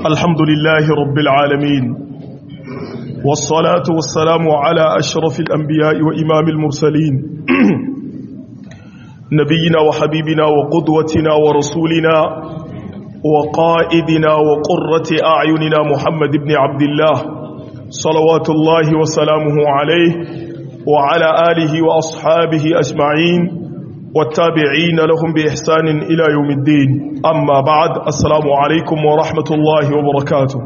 الحمد لله رب العالمين والصلاة والسلام على أشرف الأنبياء وإمام المرسلين نبينا وحبيبنا وقدوتنا ورسولنا وقائدنا وقرة أعيننا محمد بن عبد الله صلوات الله وسلامه عليه وعلى آله وأصحابه أجمعين والتابعين لهم بإحسان إلى يوم الدين أما بعد السلام عليكم ورحمة الله وبركاته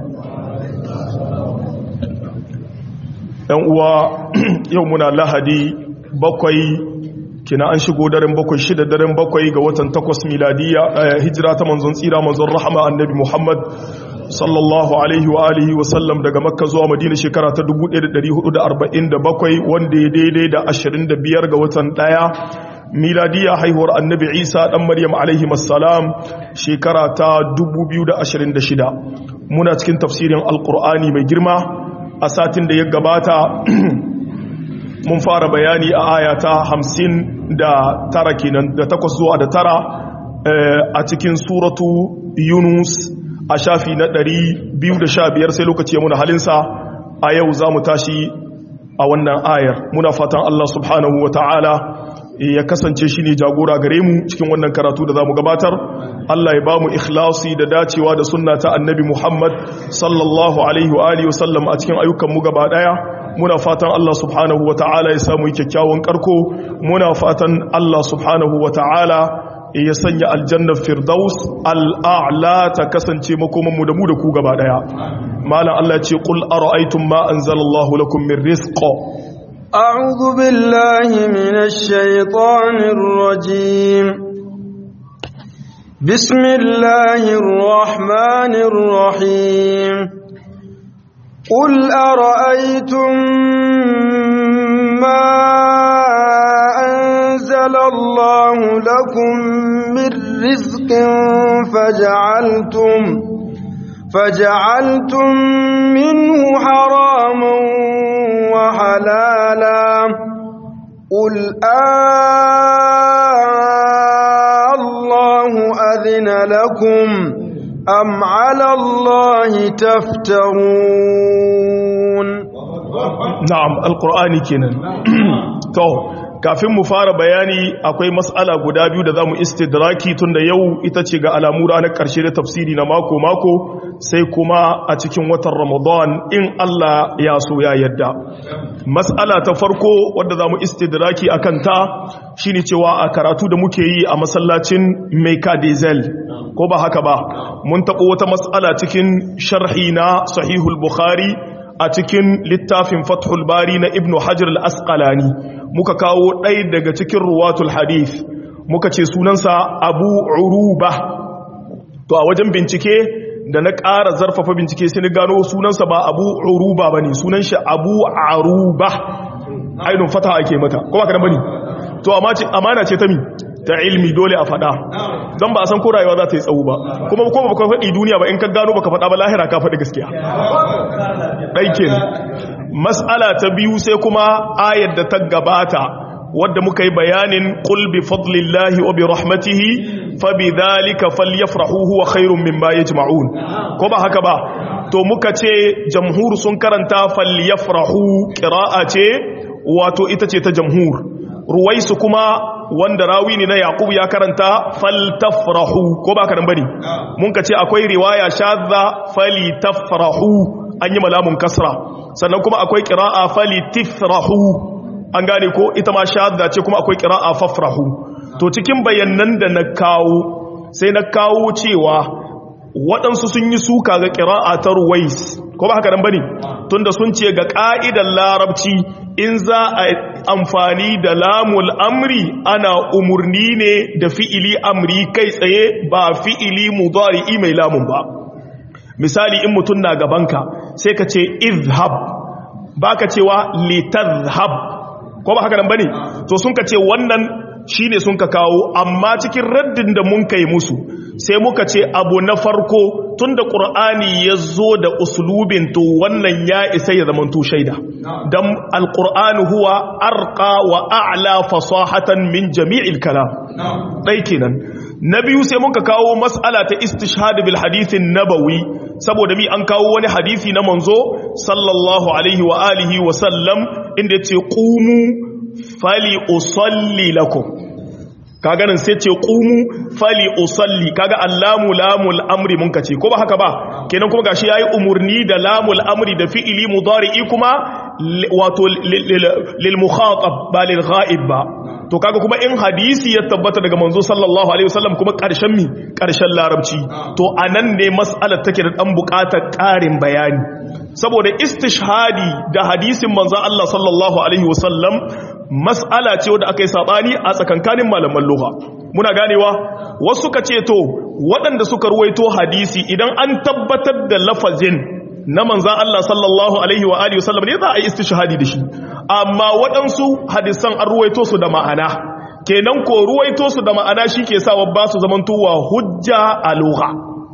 يومنا لهدي بقي kina an shigo daren bakwai shida daren bakwai ga watan takwas miladiya hijira ta manzon tsira manzon rahama annabi muhammad sallallahu alaihi wa alihi wa sallam daga makka zuwa madina shekara ta 1447 wanda ya daidai da 25 ga watan daya miladiya haihuwar annabi isa dan maryam alaihi assalam shekara ta 2026 muna cikin tafsirin alkur'ani mai girma a satin da ya gabata mun fara bayani a aya ta hamsin da tara kenan da takwas zuwa da tara a cikin suratu yunus a shafi na ɗari biyu da sha biyar sai lokaci ya muna halinsa a yau za mu tashi a wannan ayar muna fatan Allah subhanahu wa ta'ala ya kasance shi ne jagora gare mu cikin wannan karatu da za mu gabatar Allah ya ba mu ikhlasi da dacewa da sunna ta annabi Muhammad sallallahu alaihi wa alihi wasallam a cikin ayyukanmu gaba daya muna fatan Allah subhanahu wa ta'ala ya samu kyakkyawan karko muna fatan Allah subhanahu wa ta'ala ya sanya aljannar firdaus al'a'la ta kasance makomanmu da mu da ku gaba daya malam Allah ce qul ara'aytum ma anzalallahu lakum min rizqa أعوذ بالله من الشيطان الرجيم بسم الله الرحمن الرحيم قل أرأيتم ما أنزل الله لكم من رزق فجعلتم فجعلتم منه حراما وحلالا قل آه الله أذن لكم أم على الله تفترون نعم القرآن كنا تو kafin mu fara bayani akwai mas'ala guda biyu da zamu istidraki tunda yau ita ce ga alamu ranar karshe da tafsiri na mako mako sai kuma a cikin watan Ramadan in Allah ya so ya yadda mas'ala ta farko wadda zamu istidraki akan ta shine cewa a karatu da muke yi a masallacin Meka Diesel ko ba haka ba mun taɓo wata mas'ala cikin sharhi na Sahihul Bukhari a cikin littafin Fathul Bari na Ibn Hajar al-Asqalani muka kawo ɗaya daga cikin ruwatul hadith muka ce sunansa abu uruba to a wajen bincike da na ƙara zarfafa bincike sai ni gano sunansa ba abu uruba ba ne sunan shi abu aruba ainihin fata ake mata ko ba ka bane to amana ce ta mi ta ilmi dole a faɗa don ba a san ko rayuwa za ta yi tsawo ba kuma ko ba ka faɗi duniya ba in ka gano ba ka faɗa ba lahira ka faɗi gaskiya ɗaikin mas'ala ta biyu sai kuma ayar da ta gabata wadda muka yi bayanin qul bi fadlillahi wa bi rahmatihi fa bi dhalika falyafrahu huwa khairum mimma yajma'un ko ba haka ba to muka ce jamhur sun karanta falyafrahu qira'a ce wato ita ce ta jamhur ruwaisu kuma wanda rawi ne na yaqub ya karanta faltafrahu ko ba ka dan bane mun ka ce akwai riwaya shadda falitafrahu an yi malamun kasra sannan kuma akwai ƙira'a fali tifrahu an gane ko ita ma shahada ce kuma akwai ƙira'a fafrahu to cikin bayanan da na kawo sai na kawo cewa waɗansu sun yi suka ga ƙira'a ta ruwais ko ba haka nan bane tunda sun ce ga ƙa'idar larabci in za a amfani da lamul amri ana umurni ne da fi'ili amri kai tsaye ba fi'ili mudari'i mai lamun ba misali in mutum na gabanka sai ka ce izhab ba ka cewa litazhab ko ba haka nan bane to sun ka ce wannan shine sun ka kawo amma cikin raddin da mun kai musu sai muka ce abu na farko tunda qur'ani ya zo da uslubin to wannan ya isa ya zamanto shaida dan alqur'anu huwa arqa wa a'la fasahatan min jami'il kalam dai kenan na biyu sai muka kawo mas'ala ta istishhad bil hadithin nabawi saboda mi an kawo wani hadisi na manzo sallallahu alaihi wa alihi wa sallam inda yace qumu fali usalli lakum kaga nan sai ce qumu fali usalli kaga allamu lamul amri mun kace ko ba haka ba kenan kuma gashi yayi umurni da lamul amri da fi'ili mudari'i kuma wato lil mukhatab ba lil ghaib ba to kaga kuma in hadisi ya tabbata daga manzo sallallahu alaihi wasallam kuma karshen mi karshen larabci to anan ne mas'alar take da dan bukatar karin bayani saboda istishhadi da hadisin manzo Allah sallallahu alaihi wasallam mas'ala ce wanda aka yi sabani a tsakankanin malaman lugha muna ganewa wasu ka ce to waɗanda suka ruwaito hadisi idan an tabbatar da lafazin na manzan Allah sallallahu Alaihi wa Alihi wasallam ne za a yi istishahadi da shi amma waɗansu hadisan an ruwaito su da ma'ana kenan ko ruwaito su da ma'ana shi ke sa ba su zamantowa hujja a lugha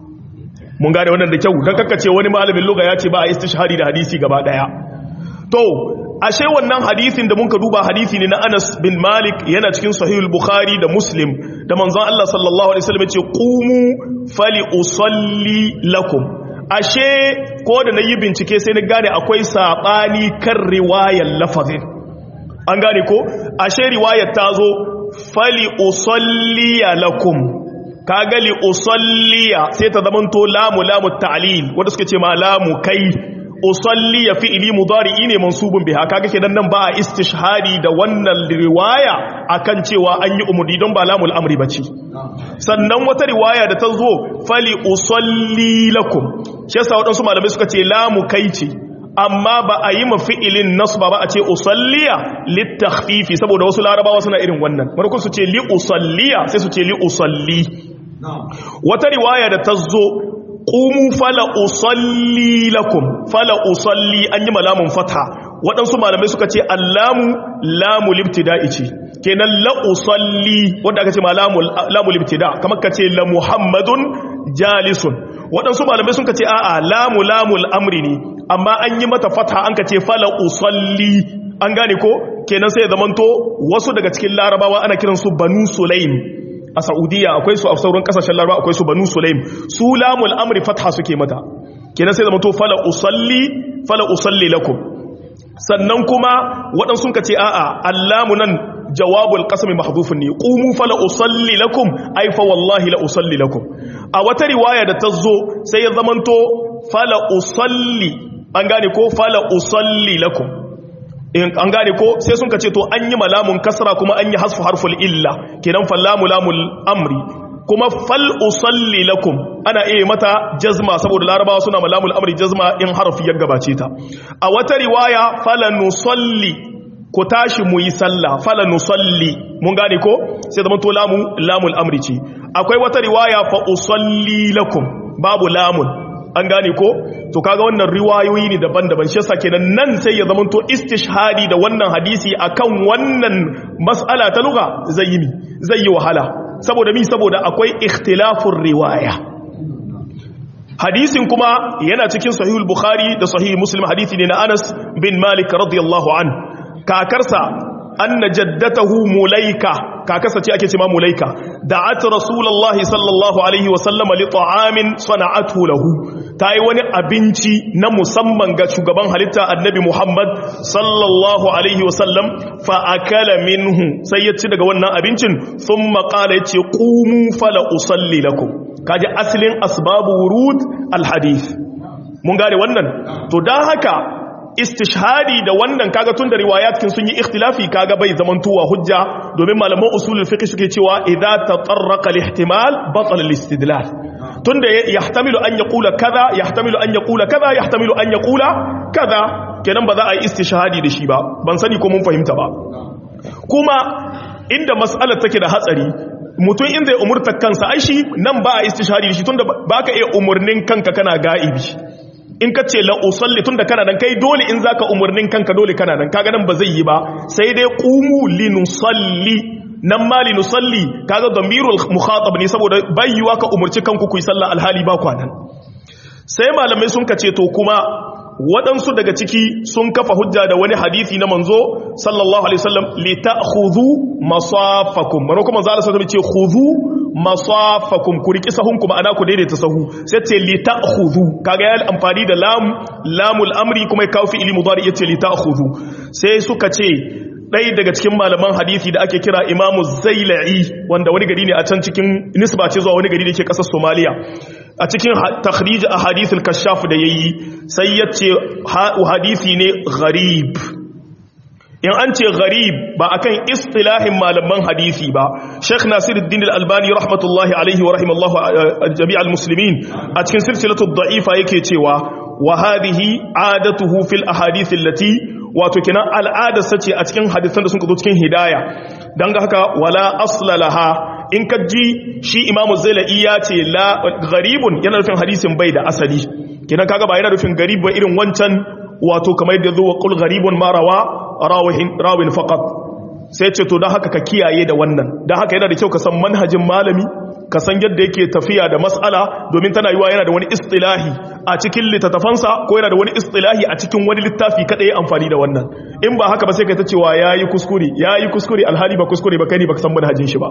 mun gane wannan da kyau don kakace wani malamin lugha ya ce ba a istishahadi da hadisi gaba ɗaya to ashe wannan hadisin da muka duba hadisi ne na Anas bin Malik yana cikin sahihul Bukhari da Muslim da manzon Allah sallallahu alaihi wasallam ya ce qumu fali usalli lakum ashe ko da na yi bincike sai na gane akwai saɓani kan riwayar lafazin an gane ko ashe riwayar ta zo fali usalliya lakum ka gali usalliya sai ta zamanto lamu lamu ta'lil wanda suke ce ma lamu kai usalliya fi'ili mudari'i ne mansubun biha kaga kenan nan ba a istishhadi da wannan riwaya akan cewa an yi umudi don ba lamul amri bace sannan wata riwaya da ta zo fali usalli lakum shi yasa waɗansu malamai suka ce lamu kai ce amma ba a yi mafi'ilin nasba ba a ce usalliya littakhfifi saboda wasu larabawa suna irin wannan markun su ce li usalliya sai su ce li usalli wata riwaya da ta zo qumu fala usalli lakum fala usalli an yi malamun fatha waɗansu malamai suka ce allamu lamu libtida'i ce kenan la usalli wanda aka ce ma lamu libtida kamar ka ce la muhammadun jalisun waɗansu malamai sun ka ce a'a lamu lamul amri ne amma an yi mata fatha an ka ce fala usalli an gane ko kenan sai ya zamanto wasu daga cikin larabawa ana kiransu banu sulaim a saudiya akwai su a sauran kasashen larabawa akwai su banu sulaim su lamul amri fatha suke mata kenan sai zamanto fala usalli fala usalli lakum sannan kuma waɗansu ka ce a'a allamu nan jawabul qasmi mahdhufun ne qumu fala usalli lakum ay fa wallahi la usalli lakum a wata riwaya da ta zo sai ya zamanto fala usalli an gane ko fala usalli lakum an gane ko sai sun ka ce to an yi malamun kasra kuma an yi hasfu harful illa kenan fallamu lamul amri kuma fal usalli lakum ana iya mata jazma saboda larabawa suna malamul amri jazma in harfi ya gabace ta a wata riwaya fala nusalli ku tashi mu yi sallah fala nusalli mun gane ko sai zama to lamu lamul amri ce akwai wata riwaya fa usalli lakum babu lamun an gane ko to kaga wannan riwayoyi ne daban-daban shi yasa kenan nan sai ya zama to istishhadi da wannan hadisi akan wannan mas'ala ta lugha zai yi mi zai yi wahala saboda mi saboda akwai ikhtilafur riwaya hadisin kuma yana cikin sahihul bukhari da sahih muslim hadisi ne na Anas bin Malik radiyallahu an kakarsa anna jaddatahu mulaika kakarsa ce ake cewa mulaika da'at rasulullahi sallallahu alaihi wa sallama li ta'amin sana'athu lahu tayi wani abinci na musamman ga shugaban halitta annabi Muhammad sallallahu alaihi wa sallam fa akala minhu sai ya ci daga wannan abincin thumma qala yace qumu fala usalli lakum kaji asalin asbabu wurud alhadith mun gane wannan to dan haka istishhadi da wannan kaga tun da riwayatkin sun yi ikhtilafi kaga bai zamantowa hujja domin malaman usulul fiqh suke cewa idza tatarraqa al-ihtimal batala al-istidlal tunda yahtamilu an yaqula kaza yahtamilu an yaqula kaza yahtamilu an yaqula kaza kenan ba za a yi istishhadi da shi ba ban sani ko mun fahimta ba kuma inda mas'alar take da hatsari mutum in zai umurta kansa ai shi nan ba a istishhadi da shi tunda baka iya umurnin kanka kana ga'ibi in ka ce la'usalli tun da kana nan kai dole in za ka umarnin kanka dole kana nan kaga nan ba zai yi ba sai dai ƙumu linusalli nan mali nusalli kaga damirul mukhatab ne saboda bayyuwa ka umurci kanku ku yi sallah alhali ba kwanan sai malamai sun kace to kuma waɗansu daga ciki sun kafa hujja da wani hadisi na manzo sallallahu alaihi wasallam li ta'khudhu masafakum mano kuma manzo Allah sallallahu alaihi wasallam ce khudhu masafakum ku riki sahun kuma ana ku daidaita sahu sai ce li ta'khudhu kaga ya amfani da lam lamul amri kuma ya kawo fi'ili mudari yace li ta'khudhu sai suka ce ɗaya daga cikin malaman hadisi da ake kira imamu zaila'i wanda wani gari ne a can cikin nisba ce zuwa wani gari da ke ƙasar somaliya a cikin takhrij a hadisul kashaf da yayi sai ya ce hadisi ne gharib in an ce gharib ba akan istilahin malaman hadisi ba Sheikh Nasiruddin Al-Albani rahmatullahi alaihi wa rahimallahu jami'al muslimin a cikin silsilatu da'ifa yake cewa wa hadhihi adatuhu fil ahadith allati wato kenan al'adarsa ce a cikin hadisan da sun zo cikin hidaya don ga haka wala aslalaha in ka ji shi imamu zaila'i ya ce la garibun yana nufin hadisin bai da asali kenan kaga ba yana nufin garib ba irin wancan wato kamar yadda zuwa kul garibun marawa rawin faqat sai ce to don haka ka kiyaye da wannan don haka yana da kyau ka san manhajin malami ka san yadda yake tafiya da mas'ala domin tana yiwa yana da wani istilahi a cikin littattafansa ko yana da wani istilahi a cikin wani littafi kada ya amfani da wannan in ba haka ba sai kai ta cewa yayi kuskure yayi kuskure alhali ba kuskure ba kai ne baka san manhajin shi ba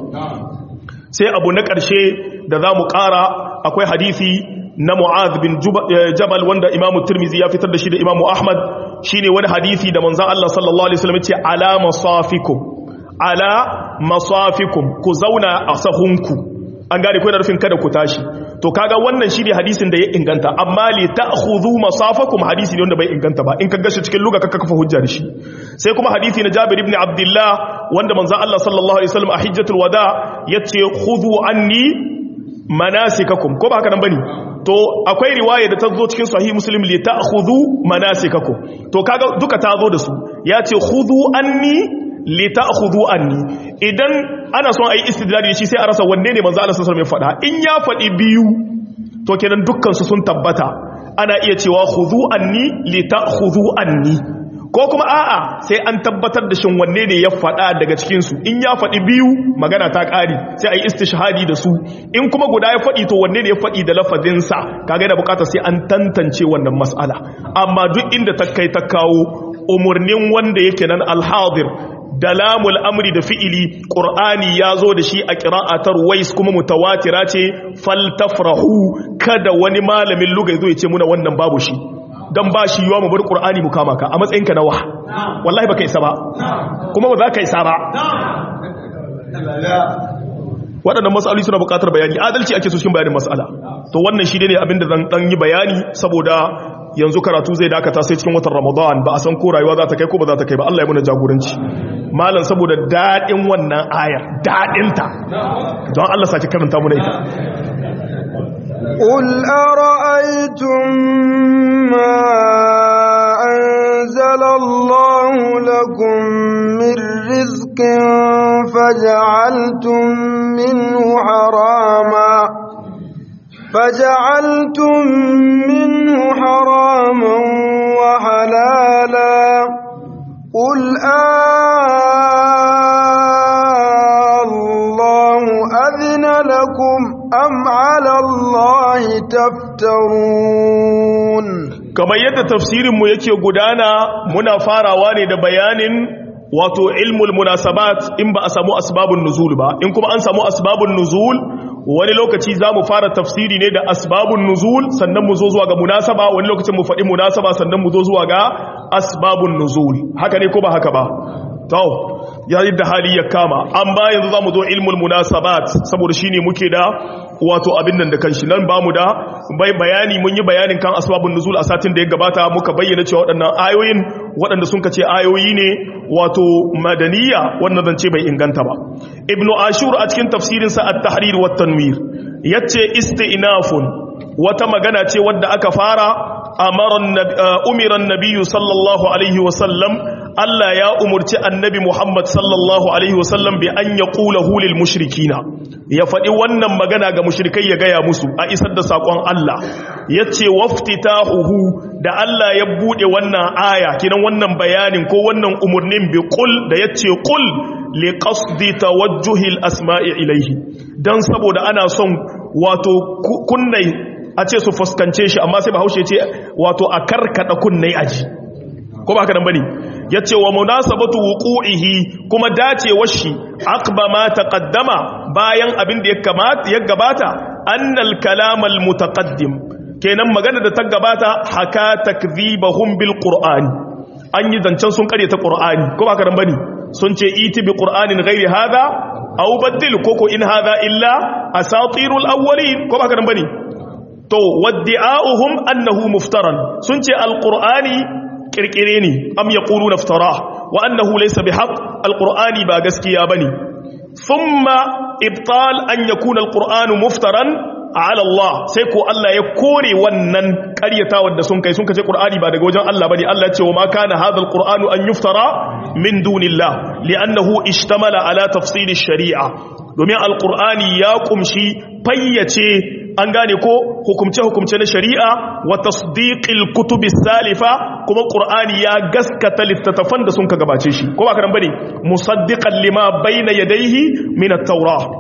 sai abu na ƙarshe da za mu ƙara akwai hadisi na Mu'adh bin Jabal wanda Imam Tirmidhi ya fitar da shi da Imam Ahmad shine wani hadisi da manzon Allah sallallahu alaihi wasallam ya ce ala masafikum ala masafikum ku zauna a sahunku an gane ko da rufin kada ku tashi to kaga wannan shi ne hadisin da ya inganta amma li ta'khudhu masafakum hadisi ne wanda bai inganta ba in ka gashi cikin luga ka kafa hujja da shi sai kuma hadisi na Jabir ibn Abdullah wanda manzon Allah sallallahu alaihi wasallam a hijjatul wada yace khudhu anni manasikakum ko ba haka nan bane to akwai riwaya da ta zo cikin sahih muslim li ta'khudhu manasikakum to kaga duka ta zo da su yace khudhu anni li ta'khudhu anni idan ana son ayi istidlali shi sai a rasa wanne ne manzo Allah sallallahu alaihi wasallam ya faɗa in ya faɗi biyu to kenan dukkan su sun tabbata ana iya cewa khudhu anni li ta'khudhu anni ko kuma a'a sai an tabbatar da shin wanne ne ya faɗa daga cikin su in ya faɗi biyu magana ta ƙari sai ayi istishhadi da su in kuma guda ya faɗi to wanne ne ya faɗi da lafazin sa kaga da bukata sai an tantance wannan mas'ala amma duk inda ta kai ta kawo umurnin wanda yake nan al-hadir da lamul amri da fi'ili ƙur'ani ya zo da shi a ƙira'atar wais kuma mutawatira ce faltafrahu kada wani malamin luga zo ya ce muna wannan babu shi don ba shi yiwa mu bar ƙur'ani mu kama ka a matsayinka na wa wallahi ba ka isa ba kuma ba za ka isa ba waɗannan matsaloli suna buƙatar bayani adalci ake so cikin bayanin matsala to wannan shi ne abinda zan ɗan yi bayani saboda yanzu karatu zai dakata sai cikin watan ramadan ba a san ko rayuwa za ta kai ko ba za ta kai ba Allah ya muna jagoranci malam saboda daɗin wannan ayar daɗinta don Allah sake karanta muna ita قل أرأيتم ما أنزل الله لكم من رزق فجعلتم منه حراما فجعلتم منه حراما وحلالا قل آه الله أذن لكم أم على الله تفترون kamar yadda tafsirinmu yake gudana muna farawa ne da bayanin wato ilmul munasabat in ba a samu asbabun nuzul ba in kuma an samu asbabun nuzul wani lokaci za mu fara tafsiri ne da asbabun nuzul sannan mu zo zuwa ga munasaba wani lokacin mu faɗi munasaba sannan mu zo zuwa ga asbabun nuzul haka ne ko ba haka ba to yayin da hali ya kama an ba yanzu za mu zo ilmul munasabat saboda shine muke da wato abin nan da kanshi nan ba mu da bai bayani mun yi bayanin kan asbabun nuzul a satin da ya gabata muka bayyana cewa waɗannan ayoyin waɗanda sun kace ayoyi ne wato madaniya wannan zance bai inganta ba ibnu ashur a cikin tafsirinsa at-tahrir wa tanwir yace isti'nafun wata magana ce wadda aka fara amara umira an-nabiyyu sallallahu alaihi wa sallam Allah ya umurci annabi Muhammad sallallahu alaihi wasallam bi an yaqulahu lil mushrikina ya faɗi wannan magana ga mushrikai ya gaya musu a isar da sakon Allah yace waftitahuhu da Allah ya bude wannan aya kinan wannan bayanin ko wannan umurnin bi qul da yace qul li qasdi tawajjuhi al asma'i ilayhi dan saboda ana son wato kunnai a ce su fuskance shi amma sai bahaushe ce wato a karkada kunnai aji ko ba haka nan bane yace wa munasabatu wuqu'ihi kuma dacewar shi aqba ma taqaddama bayan abin da ya kamata ya gabata annal kalam al mutaqaddim kenan magana da ta gabata haka takdhibahum bil qur'ani an yi zancen sun kare ta qur'ani ko ba haka nan bane sun ce iti bi qur'anin ghairi hadha aw baddil koko in hadha illa asatirul awwalin ko ba haka nan bane to waddi'a'uhum annahu muftaran sun ce alqur'ani kirkire ne am yaqulu naftara wa annahu laysa bihaq alqur'ani ba gaskiya bane thumma ibtal an yakuna alqur'anu muftaran ala Allah sai ko Allah ya kore wannan ƙaryatawar da sun kai sun kace qur'ani ba daga wajen Allah bane Allah ya ce wa ma kana hadha alqur'anu an yuftara min dunillah li'annahu ishtamala ala tafsil ash-shari'a domin alqur'ani ya kumshi fayyace an gane ko hukumce-hukumce na shari'a wa tasdiqil kutubi salifa kuma qur'ani ya gaskata littattafan da sun ka gabace shi ko ba karan bane musaddiqan lima bayna yadayhi min at-taurah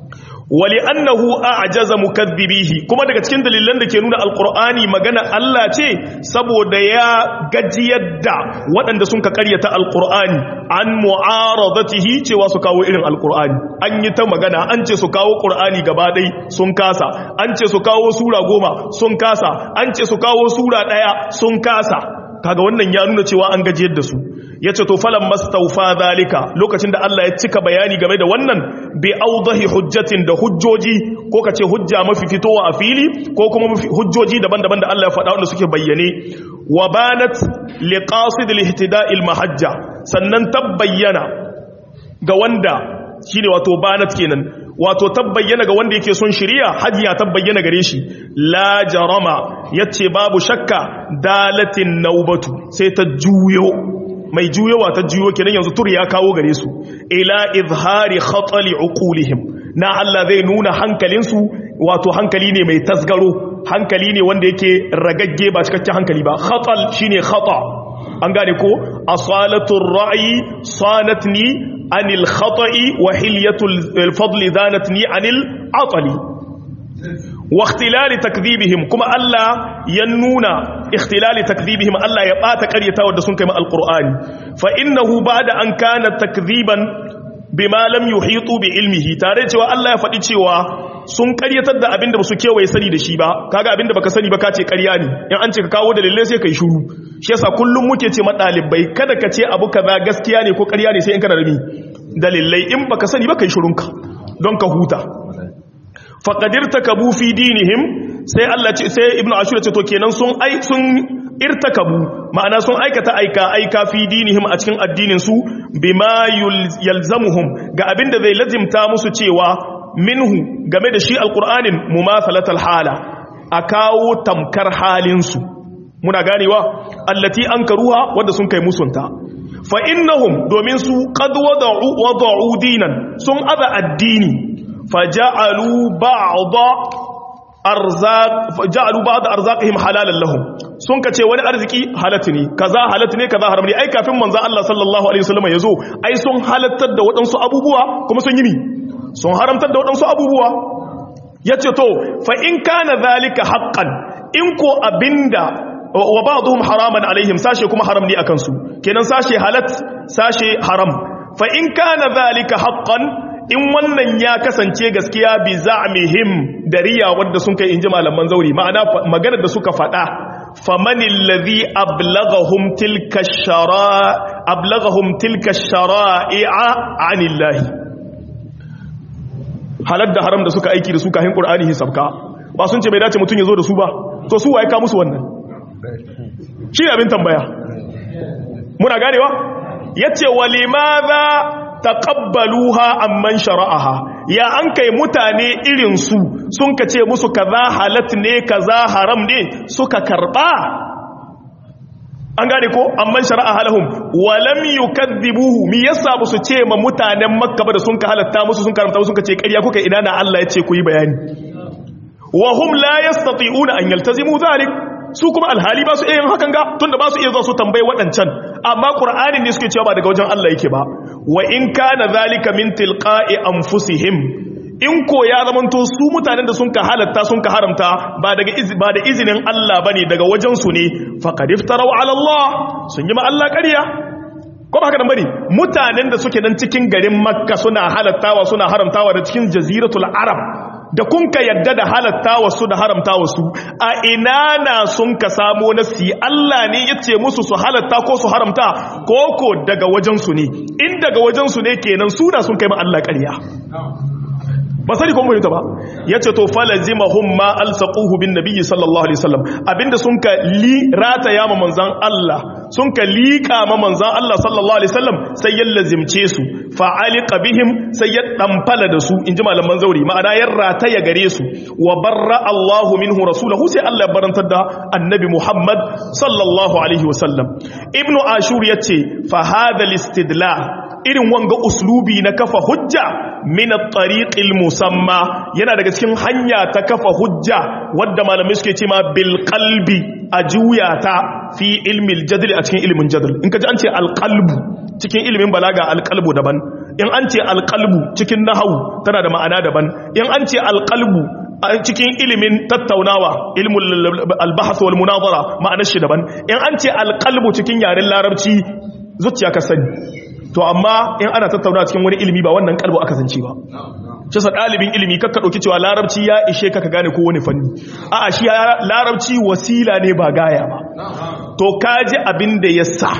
wali annahu a'jaza mukaththibihi kuma daga cikin dalilan da ke nuna alqur'ani magana Allah ce saboda ya gajiyar da waɗanda sun ka karyata alqur'ani an mu'aradatihi cewa su kawo irin alqur'ani an yi ta magana an ce su kawo qur'ani gaba ɗai sun kasa an ce su kawo sura goma sun kasa an ce su kawo sura ɗaya sun kasa kaga wannan ya nuna cewa an gajiyar da su ya ce to falon mastaufa zalika lokacin da Allah ya cika bayani game da wannan bi audahi hujjatin da hujjoji ko ka ce hujja mafi fitowa a fili ko kuma hujjoji daban-daban da Allah ya faɗa wanda suke bayyane wa banat liqasid lihtida'il mahajja sannan tabbayyana ga wanda shine wato banat kenan wato tabbayyana ga wanda yake son shiriya hajiya tabbayyana gare shi la jarama yace babu shakka dalatin naubatu sai ta juyo mai juyowa ta juyo kenan yanzu tur ya kawo gare su ila izhari khatali uqulihim na Allah zai nuna hankalinsu wato hankali ne mai tasgaro hankali ne wanda yake ragagge ba cikakken hankali ba khatal shine khata an gane ko asalatul ra'yi sanatni anil khata'i wa hilyatul fadli zanatni anil atali wa ikhtilali takdhibihim kuma Allah ya nuna ikhtilali takdhibihim Allah ya bata ƙaryata wanda sun kai ma alqur'ani fa innahu ba'da an kana takdhiban bima lam yuhitu bi ilmihi tare cewa Allah ya faɗi cewa sun ƙaryatar da abinda ba su kewaye sani da shi ba kaga abinda baka sani ba ka ce ƙarya ne in an ce ka kawo dalilai sai kai shuru shi yasa kullum muke ce ma ɗalibai kada ka ce abu kaza gaskiya ne ko ƙarya ne sai in kana da dalilai in baka sani ba kai shurunka don ka huta faƙadir takabu fi dinihim sai Allah ce sai ibnu ashur ce to kenan sun ai sun irtakabu ma'ana sun aikata aika aika fi dinihim a cikin addinin su bima yalzamuhum ga abinda zai lazimta musu cewa minhu game da shi alqur'anin mumathalatal hala a kawo tamkar halin su muna ganewa allati ankaruha wanda sun kai musunta fa innahum domin su qad wada'u wada'u dinan sun aza addini faja'alu ba'da arzaq faja'alu ba'da arzaqihim halalan lahum sun kace wani arziki halatu ne kaza halatu ne kaza haram ne ai kafin manzo Allah sallallahu alaihi wasallam yazo ai sun halattar da wadansu abubuwa kuma sun yi ni sun haramtar da wadansu abubuwa yace to fa in kana zalika haqqan in ko abinda wa ba'dhum haraman alaihim sashe kuma haram ne akan su kenan sashe halat sashe haram fa in kana zalika haqqan in wannan ya kasance gaskiya bi za'mihim dariya wanda sun kai inji malaman zauri ma'ana maganar da suka faɗa famanil ladhi ablaghahum tilka shara ablaghahum tilka shara'i'a 'anillahi halal da haram da suka aiki da su kafin qur'ani hisabka ba sun ce bai dace mutun ya zo da su ba to su waye ka musu wannan shi abin tambaya muna ganewa yace walimadha taqabbaluha amman shara'aha ya an kai mutane irin su sun kace musu kaza halat ne kaza haram ne suka karba an gane ko amman shara'a halahum wa lam yukadhibuhu mi yasa ba su ce ma mutanen makka ba da sun ka halatta musu sun karanta musu sun ka ce ƙarya kuka ina na Allah ya ce ku yi bayani wa hum la yastati'una an yaltazimu dhalik su kuma alhali ba su iya yin hakan ga tunda ba su iya zuwa su tambayi waɗancan amma qur'anin ne suke cewa ba daga wajen Allah yake ba wa in kana zalika min tilqa'i anfusihim in ko ya zamanto su mutanen da sun ka halatta sun ka haramta ba daga ba da izinin Allah bane daga wajen su ne faqad iftaraw ala Allah sun yi ma Allah ƙarya ko ba haka nan bane mutanen da suke nan cikin garin Makka suna halattawa suna haramtawa da cikin jaziratul arab da kun ka yadda da halatta wasu da haramta wasu a ina na sun ka samo nasi Allah ne ya ce musu su halatta ko su haramta ko ko daga wajensu ne in daga wajensu ne kenan suna sun kai ma Allah ƙarya ba sani kuma fahimta ba ya ce to falazima hum ma alsaquhu bin nabiyyi sallallahu alaihi wasallam abinda sun ka li rata ya ma manzan Allah sun ka liƙa ma manzan Allah sallallahu alaihi wasallam sai ya lazimce su fa aliqa bihim sai ya damfala da su inji malaman zauri ma'ana ya rata ya gare su wa barra Allahu minhu rasulahu sai Allah ya barantar da annabi Muhammad sallallahu alaihi wasallam ibnu ashur yace fa hadha al-istidlal irin wanga uslubi na kafa hujja min at-tariqil musamma yana daga cikin hanya ta kafa hujja wadda malamai suke cewa bil qalbi a juya ta fi ilmi al-jadl a cikin ilmin jadl in kaji an ce al-qalbu cikin ilmin balaga al-qalbu daban in an ce al-qalbu cikin nahwu tana da ma'ana daban in an ce al-qalbu a cikin ilimin tattaunawa ilmul al-bahth wal munazara ma'anar shi daban in an ce al-qalbu cikin yaren larabci zuciya ka sani to amma in ana tattauna cikin wani ilimi ba wannan kalbo aka zance ba shi sa dalibin ilimi kakka dauki cewa larabci ya ishe ka ka gane ko wani fanni a'a shi larabci wasila ne ba gaya ba to kaji abin da ya sa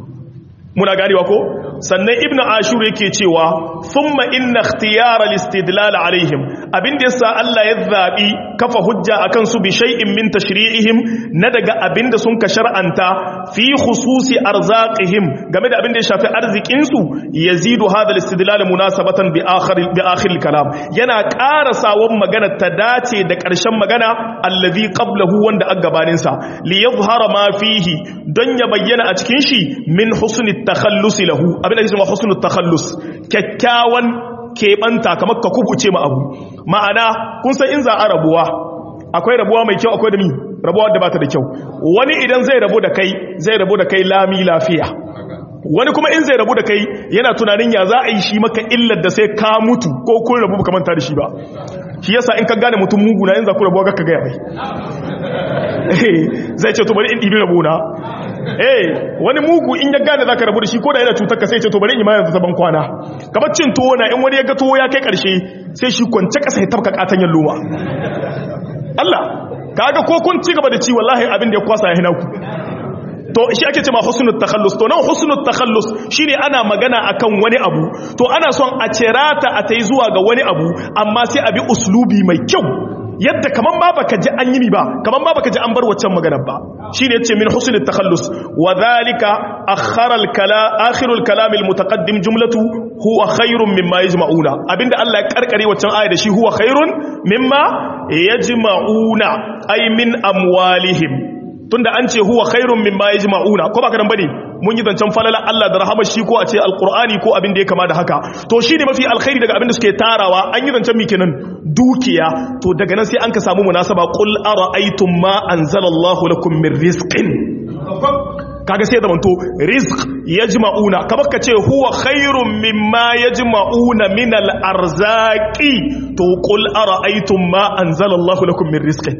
muna ganewa ko sannan ibn ashur yake cewa thumma inna ikhtiyara al-istidlal alaihim abin da yasa Allah ya zabi kafa hujja akan su bi shay'in min tashri'ihim na daga abin da sun ka shar'anta fi khususi arzaqihim game da abin da ya shafi arzikin su yazidu hadha al-istidlal munasabatan bi akhir bi akhir al-kalam yana ƙara sawon magana ta dace da ƙarshen magana allazi qablahu wanda a gabanin sa li yadhhara ma fihi don ya bayyana a cikin shi min husni takhallus lahu abin da yake cewa husnul takhallus kyakkyawan keɓanta kamar ka kubuce ma abu ma'ana kun san in za a rabuwa akwai rabuwa mai kyau akwai da mi rabuwa da bata da kyau wani idan zai rabu da kai zai rabu da kai lami lafiya wani kuma in zai rabu da kai yana tunanin ya za a yi shi maka illar da sai ka mutu ko kun rabu ka manta da shi ba shi yasa in ka gane mutum mugu na in za ku rabuwa ka gaya mai zai ce to bari in ɗibi rabona eh wani mugu in ya gane zaka rabu da shi ko da yana cutar ka sai ce to bari in ma yanzu ta ban kwana kamar cin tuwo na in wani ya ga tuwo ya kai karshe sai shi kwance kasa ya tabka katanyen loma Allah kaga ko kun ci gaba da ci wallahi abin da ya kwasa ya hina ku to shi ake cewa husnul takhallus to nan husnul takhallus shine ana magana akan wani abu to ana son a cerata a tai zuwa ga wani abu amma sai a bi uslubi mai kyau yadda kaman ba baka ji an yi mi ba kaman ba baka ji an bar waccan maganar ba shine yace min husnul takhallus wa dhalika akhara al kala akhirul kalam al mutaqaddim jumlatu huwa khairun mimma yajma'una abinda Allah ya karkare waccan aya da shi huwa khairun mimma yajma'una ay min amwalihim tunda an ce huwa khairun mimma yajma'una ko baka dan bane mun yi zancen falala Allah da rahama shi ko a ce alqur'ani ko abin da ya kama da haka to shine mafi alkhairi daga abin da suke tarawa an yi zancen mi kenan dukiya to daga nan sai an ka samu munasaba qul ara'aytum ma anzalallahu lakum min rizqin kaga sai zamanto rizq yajma'una kamar ka ce huwa khairun mimma yajma'una min al-arzaqi to qul ara'aytum ma anzalallahu lakum min rizqin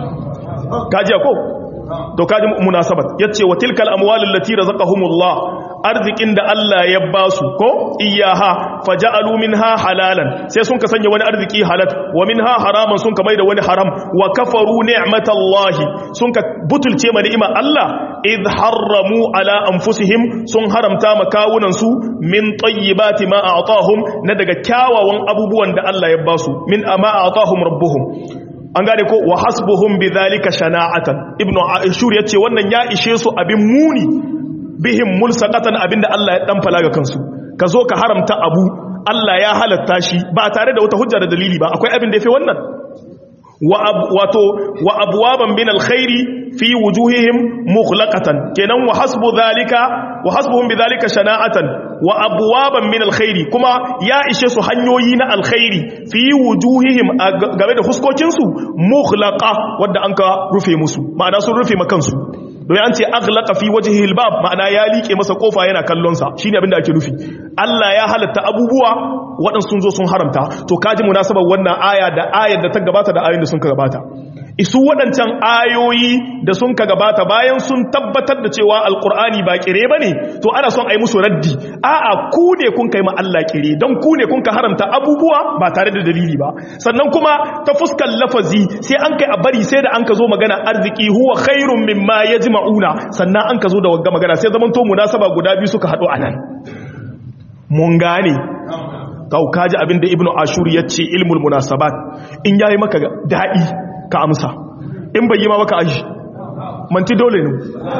kaji ko to kaji munasabat yace wa tilkal amwalul lati razaqahumullah arzikin da Allah ya basu ko iyaha faja'alu minha halalan sai sun ka sanya wani arziki halal wa minha haraman sun ka maida wani haram wa kafaru ni'matallahi sun ka butulce ma ni'ima Allah id harramu ala anfusihim sun haramta makawunan su min tayyibati ma a'tahum na daga kyawawan abubuwan da Allah ya basu min ama a'tahum rabbuhum an gane ko wa hasbuhum bidhalika shana'atan ibnu ashur yace wannan ya ishe su abin muni bihim mulsaqatan abinda Allah ya dan falaga kansu ka zo ka haramta abu Allah ya halatta shi ba tare da wata hujja da dalili ba akwai abin da yafi wannan wa wato wa abwaban min alkhairi fi wujuhihim mughlaqatan kenan wa hasbu dhalika wa hasbuhum bidhalika shana'atan wa abwaban min alkhairi kuma ya ishe su hanyoyi na alkhairi fi wujuhihim game da fuskokin su mughlaqa wanda anka rufe musu ma'ana sun rufe makansu don an ce aghlaqa fi wajhihi albab ma'ana ya liƙe masa kofa yana kallon sa shine abin da ake nufi Allah ya halatta abubuwa waɗansu sun zo sun haramta to kaji munasabar wannan aya da ayar da ta gabata da ayoyin da sun ka gabata isu waɗancan ayoyi da sun ka gabata bayan sun tabbatar da cewa alkur'ani ba kire ba ne to ana son a yi musu raddi a'a ku ne kun kai ma Allah kire don ku ne kun ka haramta abubuwa ba tare da dalili ba sannan kuma ta fuskar lafazi sai an kai a bari sai da an ka zo magana arziki huwa khairun mimma yajma'una sannan an ka zo da wagga magana sai zaman to munasaba guda biyu suka haɗu anan mun gane kau kaji abin da ibnu ashur ya ce ilmul munasabat in yayi maka daɗi ka amsa in bai yi ma maka aji manti dole ne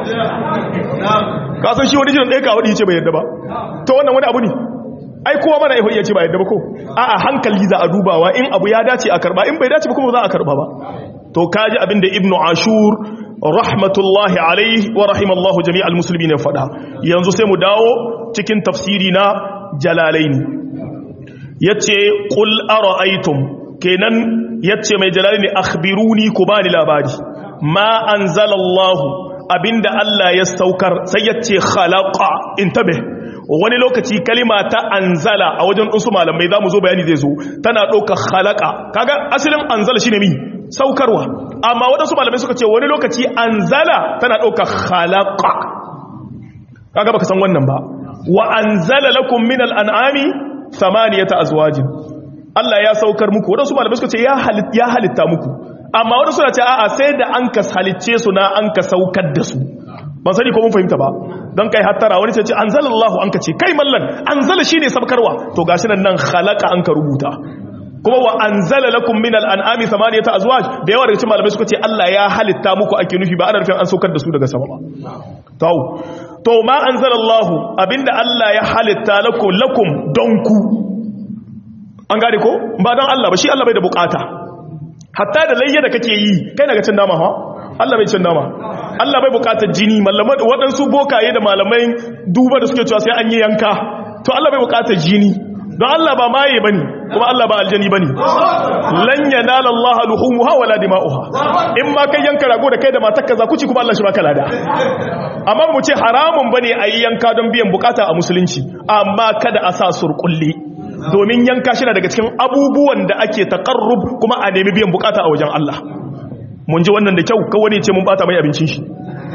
ka san shi wani jiran ɗaya ka waɗi ce bai yadda ba ta wannan wani abu ne ai kowa mana iya ce ba yadda ba ko a'a hankali za a dubawa in abu ya dace a karba in bai dace ba kuma za a karba ba to kaji abin da ibnu ashur rahmatullahi alaihi wa rahimallahu jami'al muslimin ya faɗa yanzu sai mu dawo cikin tafsiri na jalalaini yace qul ara'aytum kenan yace mai jalali ne akhbiruni ku bani labari ma anzalallahu abinda Allah ya saukar sai yace khalaqa intabe wani lokaci kalima ta anzala a wajen ɗinsu malamai za mu zo bayani zai zo tana ɗauka khalaqa kaga asalin anzala shine mi saukarwa amma waɗansu malamai suka ce wani lokaci anzala tana ɗauka khalaqa kaga baka san wannan ba wa anzala lakum min al-an'ami thamaniyata azwajin Allah ya saukar muku wadansu malamai suka ce ya halitta muku amma wadansu na ce a'a sai da an ka halicce su na an ka saukar da su ban sani ko mun fahimta ba don kai hattara wani ce ce anzalallahu an ka ce kai mallan anzala shine sabkarwa to gashi nan nan khalaqa an ka rubuta kuma wa anzala lakum min al-an'ami thamaniyata azwaj da yawa daga cikin malamai suka ce Allah ya halitta muku ake nufi ba ana nufin an saukar da su daga sama ba to to ma anzalallahu abinda Allah ya halitta lakum lakum don ku an gane ko ba don Allah ba shi Allah bai da bukata hatta da layya da kake yi kai daga cin nama ha Allah bai cin nama Allah bai bukatar jini malamai waɗansu bokaye da malamai duba da suke cewa sai an yi yanka to Allah bai bukatar jini don Allah ba maye bane kuma Allah ba aljani bane lan yanala Allah luhumuha wala dima'uha in ma kai yanka rago da kai da matarka za ku ci kuma Allah shi baka lada amma mu ce haramun bane ayi yanka don biyan bukata a musulunci amma kada a sa surkulli domin yanka shi daga cikin abubuwan da ake taqarrub kuma a nemi biyan bukata a wajen Allah mun ji wannan da kyau kawai ne ce mun bata mai abincin shi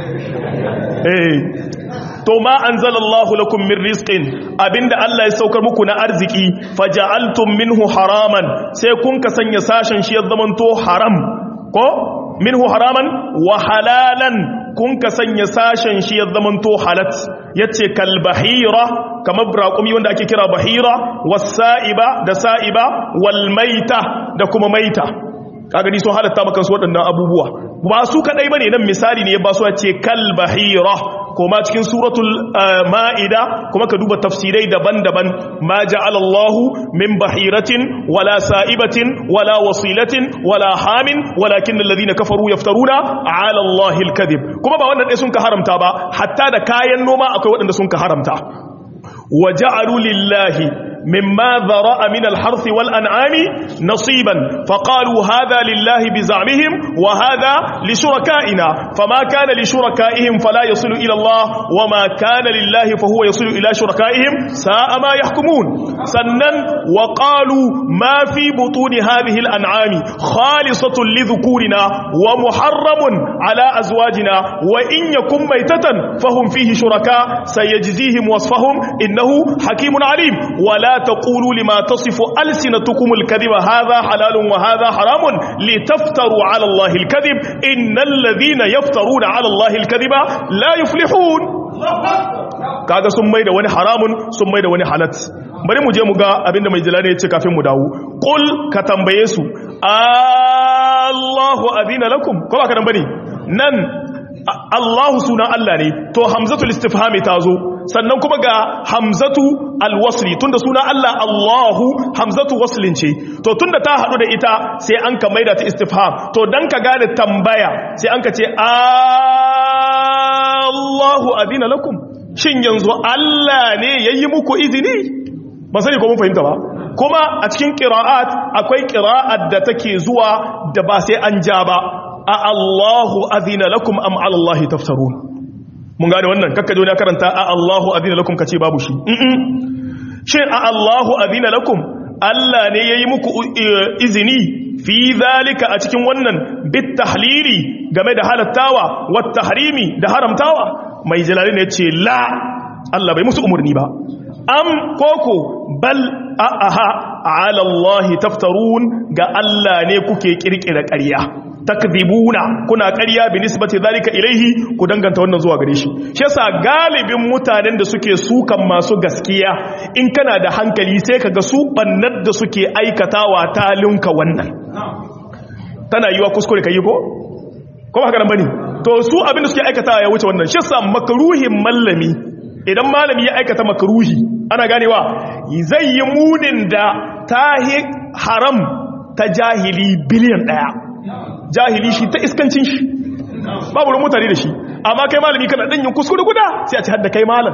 eh to ma anzalallahu lakum min rizqin abinda Allah ya saukar muku na arziki faja'altum minhu haraman sai kun ka sanya sashen shi ya zamanto haram ko minhu haraman wa halalan kun ka sanya sashen shi ya zamanto halat yace kal bahira kamar braqumi wanda ake kira bahira was-sa'iba da sa'iba wal maita da kuma maita kaga ni sun halatta maka su waɗannan abubuwa ba su kadai bane nan misali ne ya ba su ce kal bahira kuma cikin suratul ma'ida kuma ka duba tafsirai daban-daban ma ja'ala Allah min bahiratin wala sa'ibatin wala wasilatin wala hamin walakin alladhina kafaru yaftaruna 'ala Allah al-kadhib kuma ba wannan dai sun ka haramta ba hatta da kayan noma akwai waɗanda sun ka haramta وجعلوا لله مما ذرأ من الحرث والأنعام نصيبا فقالوا هذا لله بزعمهم وهذا لشركائنا فما كان لشركائهم فلا يصل إلى الله وما كان لله فهو يصل إلى شركائهم ساء ما يحكمون سنن وقالوا ما في بطون هذه الأنعام خالصة لذكورنا ومحرم على أزواجنا وإن يكن ميتة فهم فيه شركاء سيجزيهم وصفهم إنه حكيم عليم ولا تقولوا لما تصف ألسنتكم الكذب هذا حلال وهذا حرام لتفتروا على الله الكذب إن الذين يفترون على الله الكذب لا يفلحون kaga sun mai da wani haramun sun mai da wani halat bari mu je mu ga abinda mai jilani ya ce kafin mu dawo qul ka tambaye su Allahu adina lakum ko ba ka nan bane nan Allahu sunan Allah ne to hamzatul istifhami ta zo sannan kuma ga hamzatu alwasli tunda suna Allah Allahu hamzatu waslin ce to tunda ta hadu da ita sai an ka maida ta istifham to dan ka gane tambaya sai an ka ce Allahu adina lakum shin yanzu Allah ne yayi muku izini ba sani ko mun fahimta ba kuma a cikin qira'at akwai qira'at da take zuwa da ba sai an ja ba a Allahu adina lakum am ala Allah taftarun mun gane wannan kakka jo ne karanta a Allahu adina lakum kace babu shi shin a Allahu adina lakum Allah ne yayi muku izini fi zalika a cikin wannan bit tahlili game da halattawa wat tahrimi da haramtawa mai jalali ne ce la Allah bai musu umurni ba am koko bal aha ala Allah taftarun ga Allah ne kuke kirkira ƙarya takdibuna kuna ƙarya bi nisbati zalika ilaihi ku danganta wannan zuwa gare shi shi yasa galibin mutanen da suke sukan masu gaskiya in kana da hankali sai kaga su bannar da suke aikatawa ta linka wannan tana yiwa kuskure kai ko ko haka nan bane to su abin da suke aikatawa ya wuce wannan shi yasa makruhin mallami idan malami ya aikata makruhi ana ganewa zai yi munin da tahi haram ta jahili biliyan daya jahili shi ta iskancin shi babu ruwan mutane da shi amma kai malami kana dan yin kuskure guda sai a ci hadda kai malam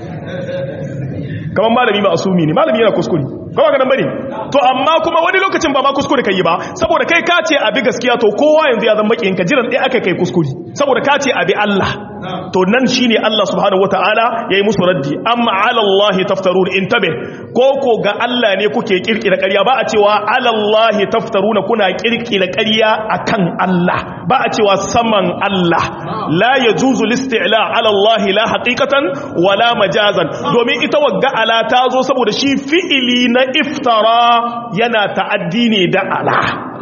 kamar malami ba asumi ne malami yana kuskure kuma ga nan bane to amma kuma wani lokacin ba ma kuskure kai ba saboda kai ka ce abi gaskiya to kowa yanzu ya zama makiyin ka jiran dai aka kai kuskure saboda ka ce abi Allah to nan shine Allah subhanahu wataala yayi musu raddi amma ala Allah taftarun intabe ko ko ga Allah ne kuke kirkira ƙarya ba a cewa ala Allah taftaruna kuna kirkira ƙarya akan Allah ba a cewa saman Allah la yajuzu listi'la ala Allah la haqiqatan wala majazan domin ita wagga ala ta zo saboda shi fi'ili na iftara yana ta'addi ne da ala